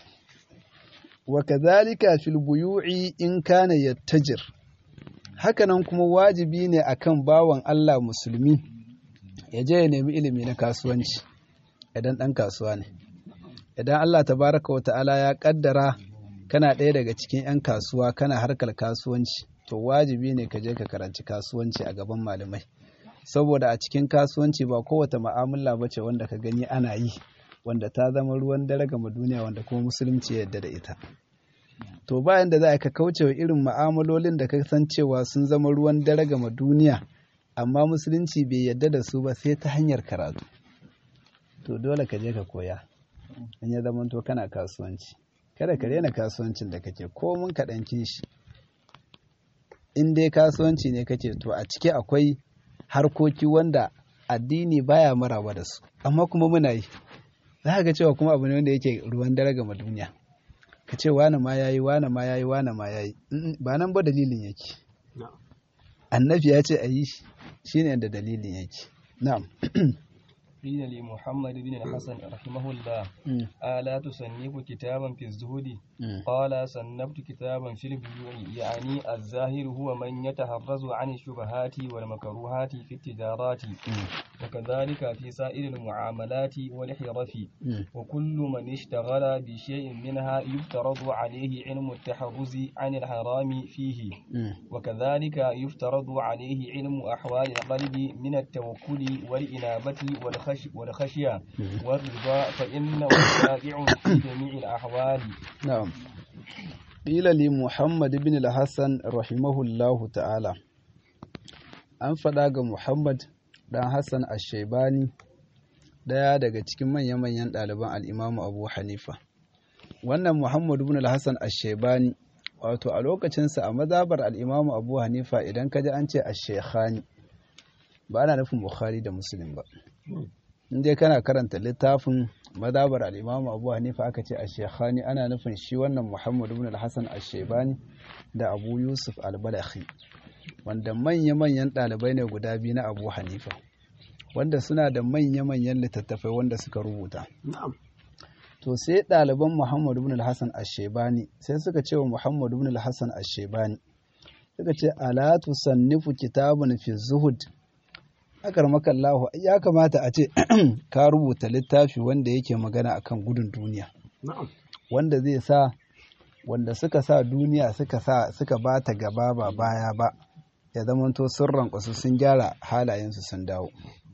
wa kadhalika fil buyu'i in kana yattajir hakanan kuma wajibi ne akan bawan Allah musulmi ya je ya nemi ilimi na kasuwanci idan ɗan kasuwa ne idan Allah tabaraka wa ta'ala ya kaddara kana ɗaya daga cikin 'yan kasuwa kana harkar kasuwanci to wajibi ne ka je ka karanci kasuwanci a gaban malamai saboda a cikin kasuwanci ba kowace ma'amala ba ce wanda ka gani ana yi wanda ta zama ruwan dare gama duniya wanda kuma musulunci ya yarda da ita to bayan da za ka kauce wa irin ma'amalolin da ka san cewa sun zama ruwan dare gama duniya amma musulunci bai yarda da su ba sai ta hanyar karatu to dole ka je ka koya in ya zama to kana kasuwanci kada ka rena kasuwancin da kake ko mun kaɗan shi in dai kasuwanci ne kake to a ciki akwai harkoki wanda addini baya maraba da su amma kuma muna yi za ka ga cewa kuma abu ne wanda yake ruwan dare ga duniya ka ce wane ma yayi wane ma yayi wane ma yayi Mm, ba nan ba dalilin yake na'am annabi ya ce a yi shi shine da dalilin yake na'am قيل لمحمد بن الحسن رحمه الله Mm, ألا تصنف كتابا في الزهد mm, قال صنفت كتابا في البيوع يعني الزاهر هو من يتحرز عن الشبهات والمكروهات في التجارات mm, وكذلك في سائر المعاملات والحرف mm. وكل من اشتغل بشيء منها يفترض عليه علم التحرز عن الحرام فيه Mm, وكذلك يفترض عليه علم أحوال القلب من التوكل والإنابة والخش والخشية والرضا فإنه شائع في جميع الأحوال na'am qila li muhammad ibn al-hasan rahimahullahu ta'ala an faɗa ga muhammad dan hassan ash-shaybani daya daga cikin manya-manyan ɗaliban al-imamu abu hanifa wannan muhammad ibn al-hasan ash-shaybani wato a lokacinsa a mazabar al-imamu abu hanifa idan ka ji an ce ash-shaykhani ba ana nufin bukhari da muslim ba in dai kana karanta littafin madabar al'imamu abu hanifa aka ce a shekhani ana nufin shi wannan muhammad ibn al-hassan al-shebani da abu yusuf al-balakhi wanda manya-manyan ɗalibai ne guda biyu na abu hanifa wanda suna da manya-manyan littattafai wanda suka rubuta na'am to sai ɗaliban muhammad ibn al-hassan al-shebani sai suka ce wa muhammad ibn al-hassan al-shebani suka ce ala tusannifu kitabun fi zuhud akar makallahu ya kamata a ce ka rubuta littafi wanda yake magana akan gudun duniya na'am wanda zai sa wanda suka sa duniya suka sa suka ba ta gaba ba baya ba ya zamanto sun rankwasu sun gyara halayensu sun dawo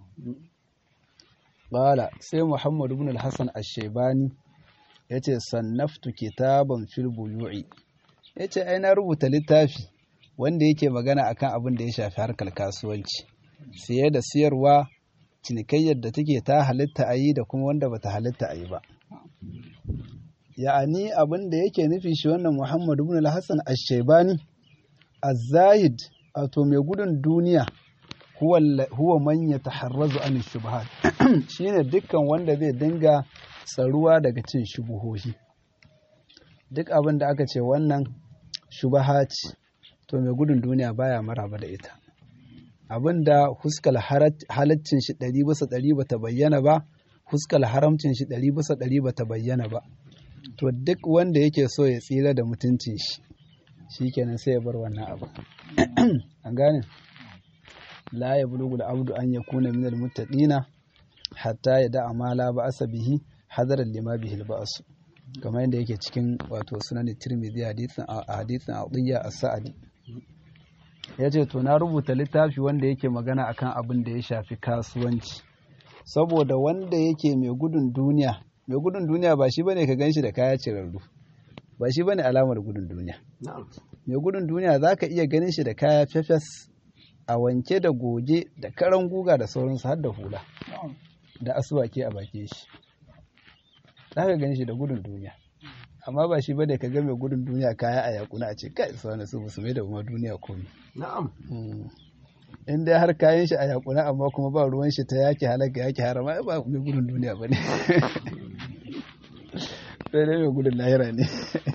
Bala sai Muhammad ibn al-Hassan ash-Shaybani yace sannaftu kitaban fil buyu'i yace ai na rubuta littafi wanda yake magana akan abin da ya shafi harkar kasuwanci siye da siyarwa cinikayyar da take ta halitta a yi da kuma wanda bata halitta a yi ba ya'ani abin da yake nufi shi wannan Muhammad ibn al-Hassan ash-Shaybani az-zahid wato mai gudun duniya huwa huwa man yataharrazu an shubuhat shine dukkan wanda zai dinga tsaruwa daga cin shubuhohi duk abin da aka ce wannan shubaha ce to mai gudun duniya baya maraba da ita abin da huskal halaccin shi ɗari bisa ɗari bata bayyana ba huskal haramcin shi ɗari bisa ɗari bata bayyana ba to duk wanda yake so ya tsira da mutuncin shi shikenan sai ya bar wannan abu an gane la ya bulugu abdu an yakuna minal muttaqina hatta ya da'a ma la ba'asa bihi hadaran lima bihi al kamar yadda yake cikin wato sunan tirmidhi hadisin a hadisin adiyya as-sa'di yace to na rubuta littafi wanda yake magana akan abin da ya shafi kasuwanci saboda wanda yake mai gudun duniya mai gudun duniya ba shi bane ka ganshi da kaya cirarru ba shi bane alamar gudun duniya mai gudun duniya zaka iya ganin shi da kaya fefes a wanke da goge da karan guga da sauransu har da hula da asuwake a bakin shi za ka gani shi da gudun duniya amma ba shi bane ka ga mai gudun duniya kaya a yakuna a ce kai su wani su musu mai da kuma duniya komi na'am in dai har kayan shi a yakuna amma kuma ba ruwan shi ta yaki halaka yaki harama ba mai gudun duniya bane sai dai mai gudun lahira ne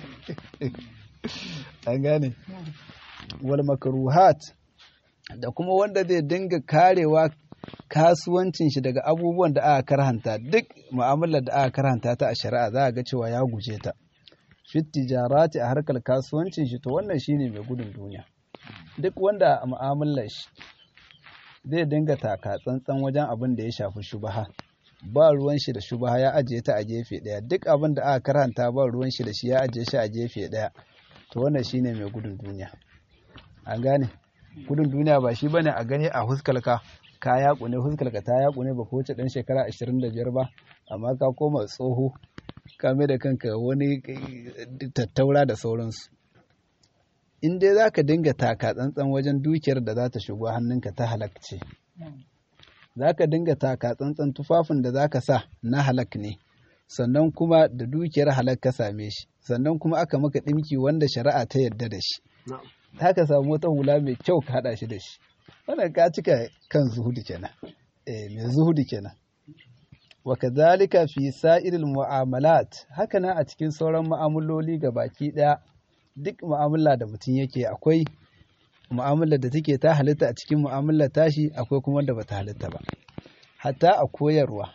an gane wal makruhat da kuma wanda zai dinga karewa kasuwancin shi daga abubuwan da aka karhanta duk mu'amalar da aka karhanta ta a shari'a za a ga cewa ya guje ta fit tijarati a harkar kasuwancin shi to wannan shine mai gudun duniya duk wanda a mu'amalar shi zai dinga taka tsantsan wajen abin da ya shafi shubaha ba ruwan shi da shubaha ya ajiye ta a gefe daya duk abin da aka karhanta ba ruwan shi da shi ya ajiye shi a gefe daya to wannan shine mai gudun duniya an gane gudun duniya ba shi bane a gani a huskalka ka yaƙune huskalka ta yaƙune ba ko wuce ɗan shekara 25 ba amma ka koma tsoho ka mai da kanka wani tattaura da sauransu in dai za ka dinga taka tsantsan wajen dukiyar da za ta shigo hannunka ta halakce za ka dinga taka tsantsan tufafin da za ka sa na halak ne sannan kuma da dukiyar halak ka same shi sannan kuma aka maka ɗinki wanda shari'a ta yarda da shi za ka samu wata hula mai kyau ka haɗa shi da shi wannan ka cika kan zuhudu kenan eh mai zuhudu kenan wa kadhalika fi sa'iril mu'amalat haka nan a cikin sauran mu'amaloli ga baki daya duk mu'amala da mutum yake akwai mu'amalar da take ta halitta a cikin mu'amalar tashi akwai kuma wanda bata halitta ba hatta a koyarwa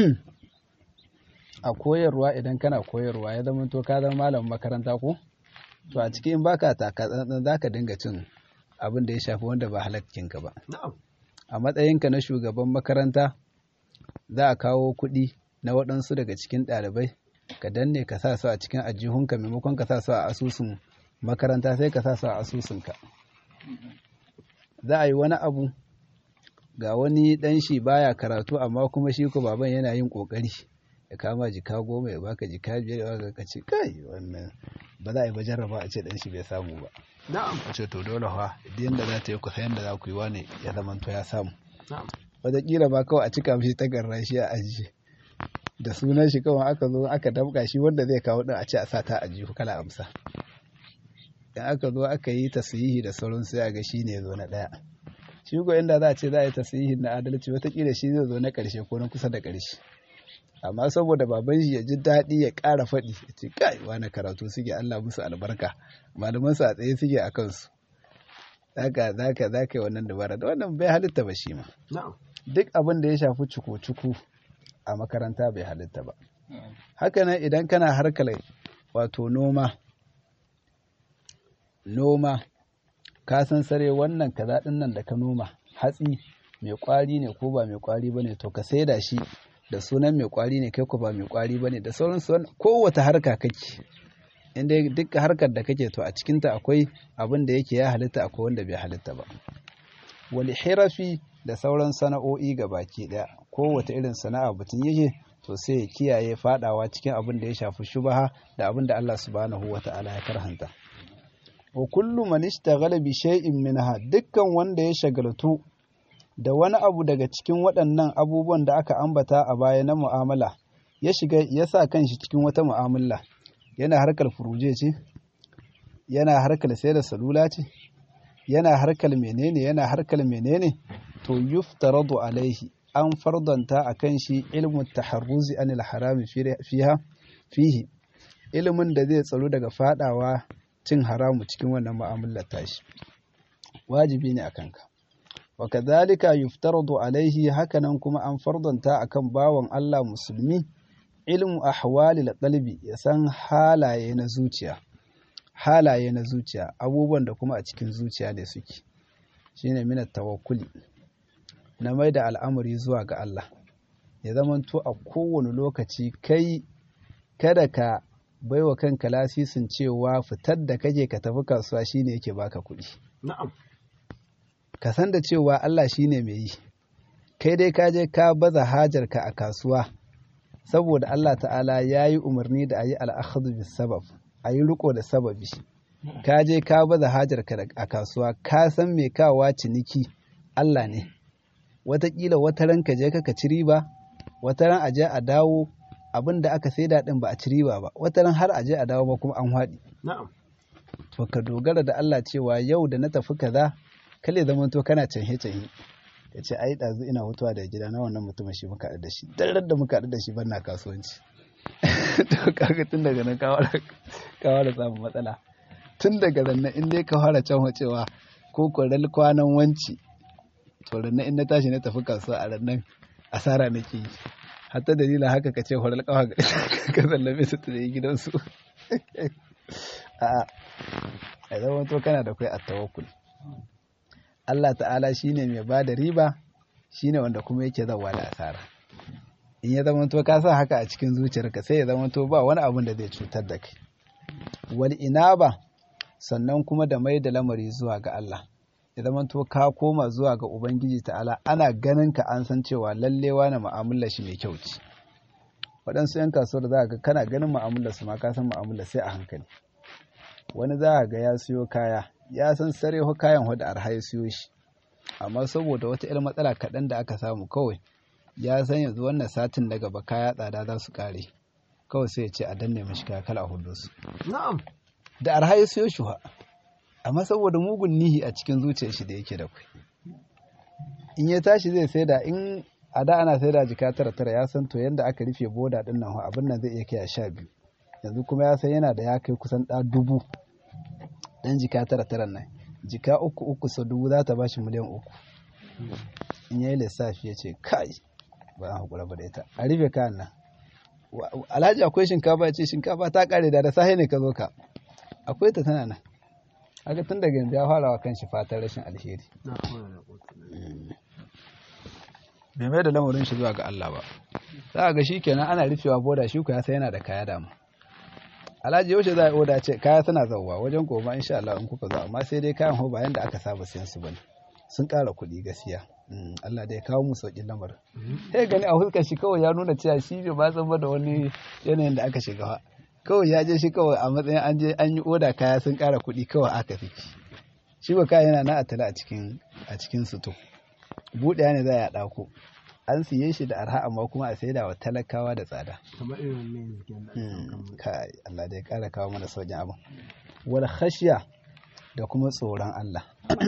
a koyarwa idan kana koyarwa ya zama to ka zama malamin makaranta ko to a cikin baka taka tsantsan zaka dinga cin abin da ya shafi wanda ba halakkinka ba a matsayinka na shugaban makaranta za a kawo kuɗi na waɗansu daga cikin ɗalibai ka danne ka sa su a cikin ajihunka maimakon ka sa su a asusun makaranta sai ka sa su a asusunka za a yi wani abu ga wani ɗan shi baya karatu amma kuma shi ko baban yana yin ƙoƙari ya kama jika goma ya baka jika biyar ya baka ka ce kai wannan ba za a yi ba jarraba a ce ɗan shi bai samu ba na'am a ce to dole fa idan da za ta yi kusa yadda za ku yi wani ya zama to ya samu na'am wataƙila ba kawai a cika mishi takarra shi a ajiye da sunan shi kawai aka zo aka damƙa shi wanda zai kawo ɗin a ce a sa ta ajiyu kala amsa in aka zo aka yi tasirihi da sauran sai a ga shi ne zo na ɗaya shi ko inda za a ce za a yi tasirihi na adalci wataƙila shi zai zo na ƙarshe ko na kusa da ƙarshe amma saboda baban shi ya ji daɗi ya ƙara faɗi ya ce kai wani karatu suke Allah musu albarka malaman su a tsaye suke a kansu zaka zaka zaka yi wannan dabara da wannan bai halitta ba shi ma na'am duk abin da ya shafi cuku-cuku a makaranta bai halitta ba haka nan idan kana harkar wato noma noma ka san sare wannan kaza din nan da ka noma hatsi mai kwari ne ko ba mai kwari bane to ka saida shi da sunan mai kwari ne kai ko ba mai kwari bane da sauran su kowace harka kake inda duk harkar da kake to a cikinta akwai abin da yake ya halitta akwai wanda bai halitta ba wal hirafi da sauran sana'o'i ga baki daya kowace irin sana'a mutum yake to sai ya kiyaye fadawa cikin abin da ya shafi shubaha da abin da Allah subhanahu wata'ala ya karhanta wa kullu man ishtaghala bi shay'in minha dukkan wanda ya shagaltu da wani abu daga cikin waɗannan abubuwan da aka ambata a baya na mu'amala ya shiga ya sa kanshi cikin wata mu'amala yana harkar furuje ce yana harkar sayar da salula ce yana harkar menene yana harkar menene to yuftaradu alaihi an fardanta a kan shi ilmu taharruzi anil harami fiha fihi ilimin da zai tsaro daga fadawa cin haramu cikin wannan mu'amalar tashi wajibi ne akan ka wa kadhalika yuftaradu alaihi hakanan kuma an fardanta akan bawan Allah musulmi ilmu ahwalil qalbi ya san halaye na zuciya halaye na zuciya abubuwan da kuma a cikin zuciya ne suke shine minat tawakkuli na mai da al'amari zuwa ga Allah ya zamanto a kowane lokaci kai kada ka baiwa kanka lasisin cewa fitar da kake ka tafi kasuwa shine yake baka kuɗi na'am ka san da cewa Allah shine mai yi kai dai ka je ka baza hajarka a kasuwa saboda Allah ta'ala ya yi umarni da a yi al'akhadu bis sabab a yi riko da sababi ka je ka baza hajarka a kasuwa ka san mai kawa ciniki Allah ne wataƙila wata ran ka je ka ci riba wata ran a je a dawo abin da aka saida din ba a ci riba ba wata ran har a je a dawo ba kuma an haɗi na'am to ka dogara da Allah cewa yau da na tafi kaza kale zaman to kana canhe canhe ya ce ai ɗazu ina mutuwa da gida na wannan mutumin shi muka haɗu da shi darar da muka haɗu da shi ban na kasuwanci to kaga tun daga nan ka fara samun matsala tun daga nan in dai ka fara can cewa ko kwaral kwanan wanci to rannan in na tashi na tafi kasuwa a rannan asara nake yi hatta dalila haka ka ce horar kawa ka sallame su ta gidansu a'a a zama to kana da kai a tawakkul Allah ta'ala shine mai ba da riba shine wanda kuma yake zawa da asara in ya zama to ka sa haka a cikin zuciyarka sai ya zama to ba wani abun da zai cutar da kai wal inaba sannan kuma da mai da lamari zuwa ga Allah ya zama to ka koma zuwa ga ubangiji ta'ala ana ganin ka an san cewa lalle wani mu'amalar shi mai kyau ce waɗansu 'yan kasuwar za ga kana ganin mu'amalar su ma ka san mu'amalar sai a hankali wani za ga ya siyo kaya ya san sarewa kayan wadda arha ya siyo shi amma saboda wata 'yar matsala kaɗan da aka samu kawai ya san yanzu wannan satin daga ba kaya tsada za su kare kawai sai ya ce a danne mashi kaya kala hudu su na'am da arha ya siyo shi amma saboda mugun nihi a cikin zuciyar shi da yake da kai in ya tashi zai saida in a da ana saida jika tara tara ya san to yanda aka rufe boda din nan abin nan zai iya kai a sha biyu yanzu kuma ya san yana da ya kai kusan ɗa dubu dan jika tara tara nan jika uku uku sau dubu za ta bashi miliyan uku in yayi lissafi ya ce kai ba a hakura ba da ita a rufe kayan nan alhaji akwai shinkafa ya ce shinkafa ta kare da da sahi ne ka zo ka akwai ta tana nan haka tun daga yanzu ya fara wa kanshi fatan rashin alheri bai mai da lamarin shi zuwa ga Allah ba za a ga shi kenan ana rufewa boda shi ku ya sai yana da kaya dama alhaji yaushe za a oda ce kaya suna zauwa wajen goma insha Allah in kuka zo amma sai dai kayan ho bayan da aka saba siyan su bane sun ƙara kuɗi gaskiya Allah dai kawo mu sauƙin lamarin sai gani a huskar shi kawai ya nuna cewa shi bai ba san da wani yanayin da aka shiga kawai ya je shi kawai a matsayin an je an yi oda kaya sun ƙara kuɗi kawai aka fi shi ba kaya yana na atala a cikin a cikin suto buɗe ne za a ɗako an siye shi da arha amma kuma a saida wa talakawa da tsada kamar irin ne yanzu kai Allah dai ƙara kawo mana sauƙin abin wal khashiya da kuma tsoron Allah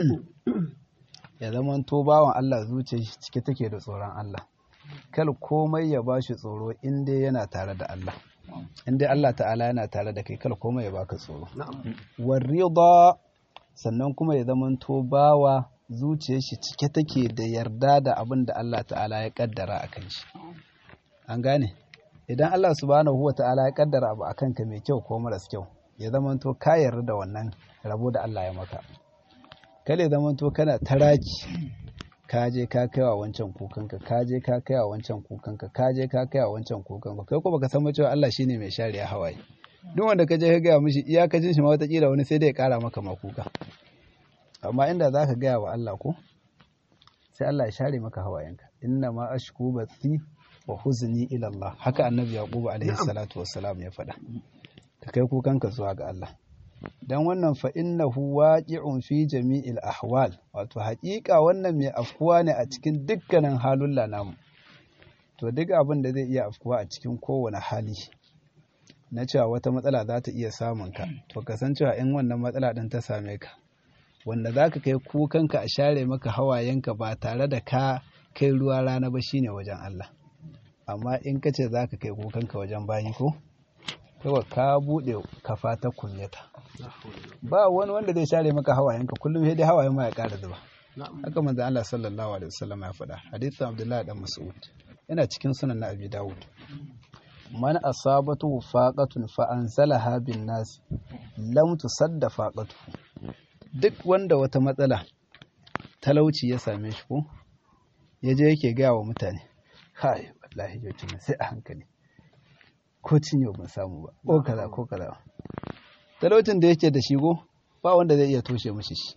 ya zama to bawan Allah zuciya cike take da tsoron Allah kal komai ya bashi tsoro in dai yana tare da Allah in dai Allah ta'ala yana tare da kai kal komai ya baka tsoro warida sannan kuma ya zama to bawa zuciyar shi cike take da yarda da abin da Allah ta'ala ya kaddara a kan shi an gane idan Allah subhanahu wa ta'ala ya kaddara abu akan ka mai kyau ko maras kyau ya zama to ka yarda da wannan rabo da Allah ya maka kale zama to kana taraki ka je ka kai wa wancan kukanka ka je ka kai wa wancan kukanka ka je ka kai wa wancan kukanka kai ko baka san cewa Allah shine mai share hawaye duk wanda ka je ka gaya mishi iyakacin shi ma wata kila wani sai dai ya kara maka makuka amma inda za ka gaya wa Allah ko sai Allah ya share maka hawayenka inna ma ashku bathi wa huzni ila Allah haka annabi yaqub alaihi salatu wassalam ya faɗa ka kai kukanka zuwa ga Allah dan wannan fa innahu waqi'un fi jami'il ahwal wato haƙiƙa wannan mai afkuwa ne a cikin dukkanin halulla namu to duk abin da zai iya afkuwa a cikin kowane hali na cewa wata matsala za ta iya samun ka to kasancewa in wannan matsala din ta same ka wanda za ka kai kukanka a share maka hawayenka ba tare da ka kai ruwa rana ba shine wajen Allah amma in ka ce za ka kai kukanka wajen bayi ko kawai ka buɗe kafa ta kunyata ba wani wanda zai share maka hawayenka kullum sai dai hawayen ma ya ƙara zuba haka manzo Allah sallallahu alaihi wasallam ya faɗa hadisin Abdullah dan Mas'ud yana cikin sunan na Abi Dawud man asabatu faqatun fa anzalaha bin nas lam tusadda faqatu duk wanda wata matsala talauci ya same shi ko ya je yake gaya wa mutane kai wallahi yau sai a hankali ko cinye ban samu ba ko kaza ko kaza talaucin da yake da shi go ba wanda zai iya toshe mishi shi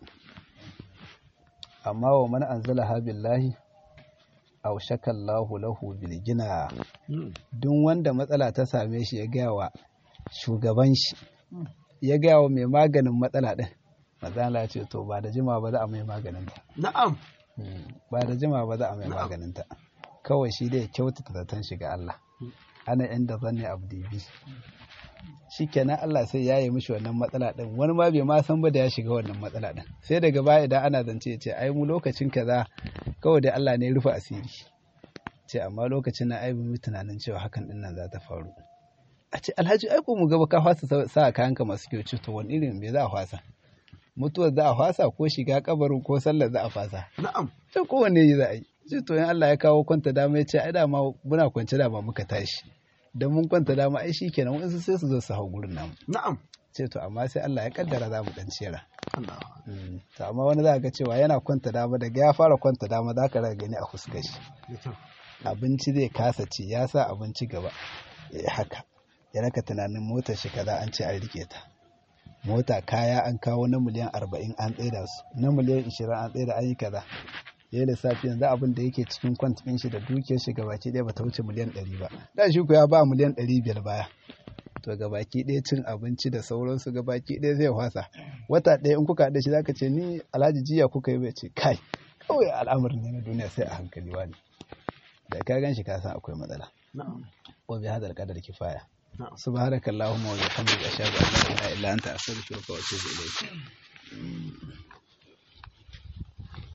amma wa man anzala ha billahi aw shakallahu lahu bil gina duk wanda matsala ta same shi ya gaya wa shugaban shi ya gaya wa mai maganin matsala din matsala ce to ba da jima ba za a mai maganin ta na'am ba da jima ba za a mai maganin ta kawai shi dai kyautata zaton shi ga Allah ana inda zanne abdi bi shikenan Allah sai ya yi mishi wannan matsala din wani ma bai ma san ba da ya shiga wannan matsala din sai daga baya idan ana zance ya ce ai mu lokacin kaza kawai dai Allah ne ya rufe asiri ce amma lokacin na ai mu tunanin cewa hakan din nan za ta faru a ce alhaji ai ko mu gaba ka fasa sa kayanka masu kyau ce to wani irin me za a fasa mutuwar za a fasa ko shiga kabarin ko sallar za a fasa na'am sai kowanne yi za a yi sai to in Allah ya kawo kwanta dama ya ce ai dama muna kwance dama muka tashi dan mun kwanta dama ai shikenan wasu sai su zo su hau gurin namu na'am ce to amma sai Allah ya kaddara za mu dan cera Allah Mm, to amma wani za ga cewa yana kwanta dama daga ya fara kwanta dama za ka gani a fuskar shi ya kyau abinci zai kasa ci ya sa abinci gaba ya haka ya raka tunanin motar shi kaza an ce an rike ta mota kaya an kawo na miliyan arba'in an tsaida su na miliyan ishirin an tsaida an yi kaza ya yi lissafi yanzu abin da yake cikin kwantin shi da dukiyar shi gabaki ɗaya bata wuce miliyan ɗari ba da shi ko ya ba miliyan ɗari biyar baya to gabaki ɗaya cin abinci da sauransu gabaki ɗaya zai wasa wata ɗaya in kuka haɗa shi zaka ce ni alhaji jiya kuka yi bai ce kai kawai al'amarin ne na duniya sai a hankali wani da ka gan shi ka san akwai matsala na'am wa bi hadal qadar kifaya na'am subhanakallahumma wa bihamdika ashhadu an la ilaha illa anta astaghfiruka wa atubu ilayk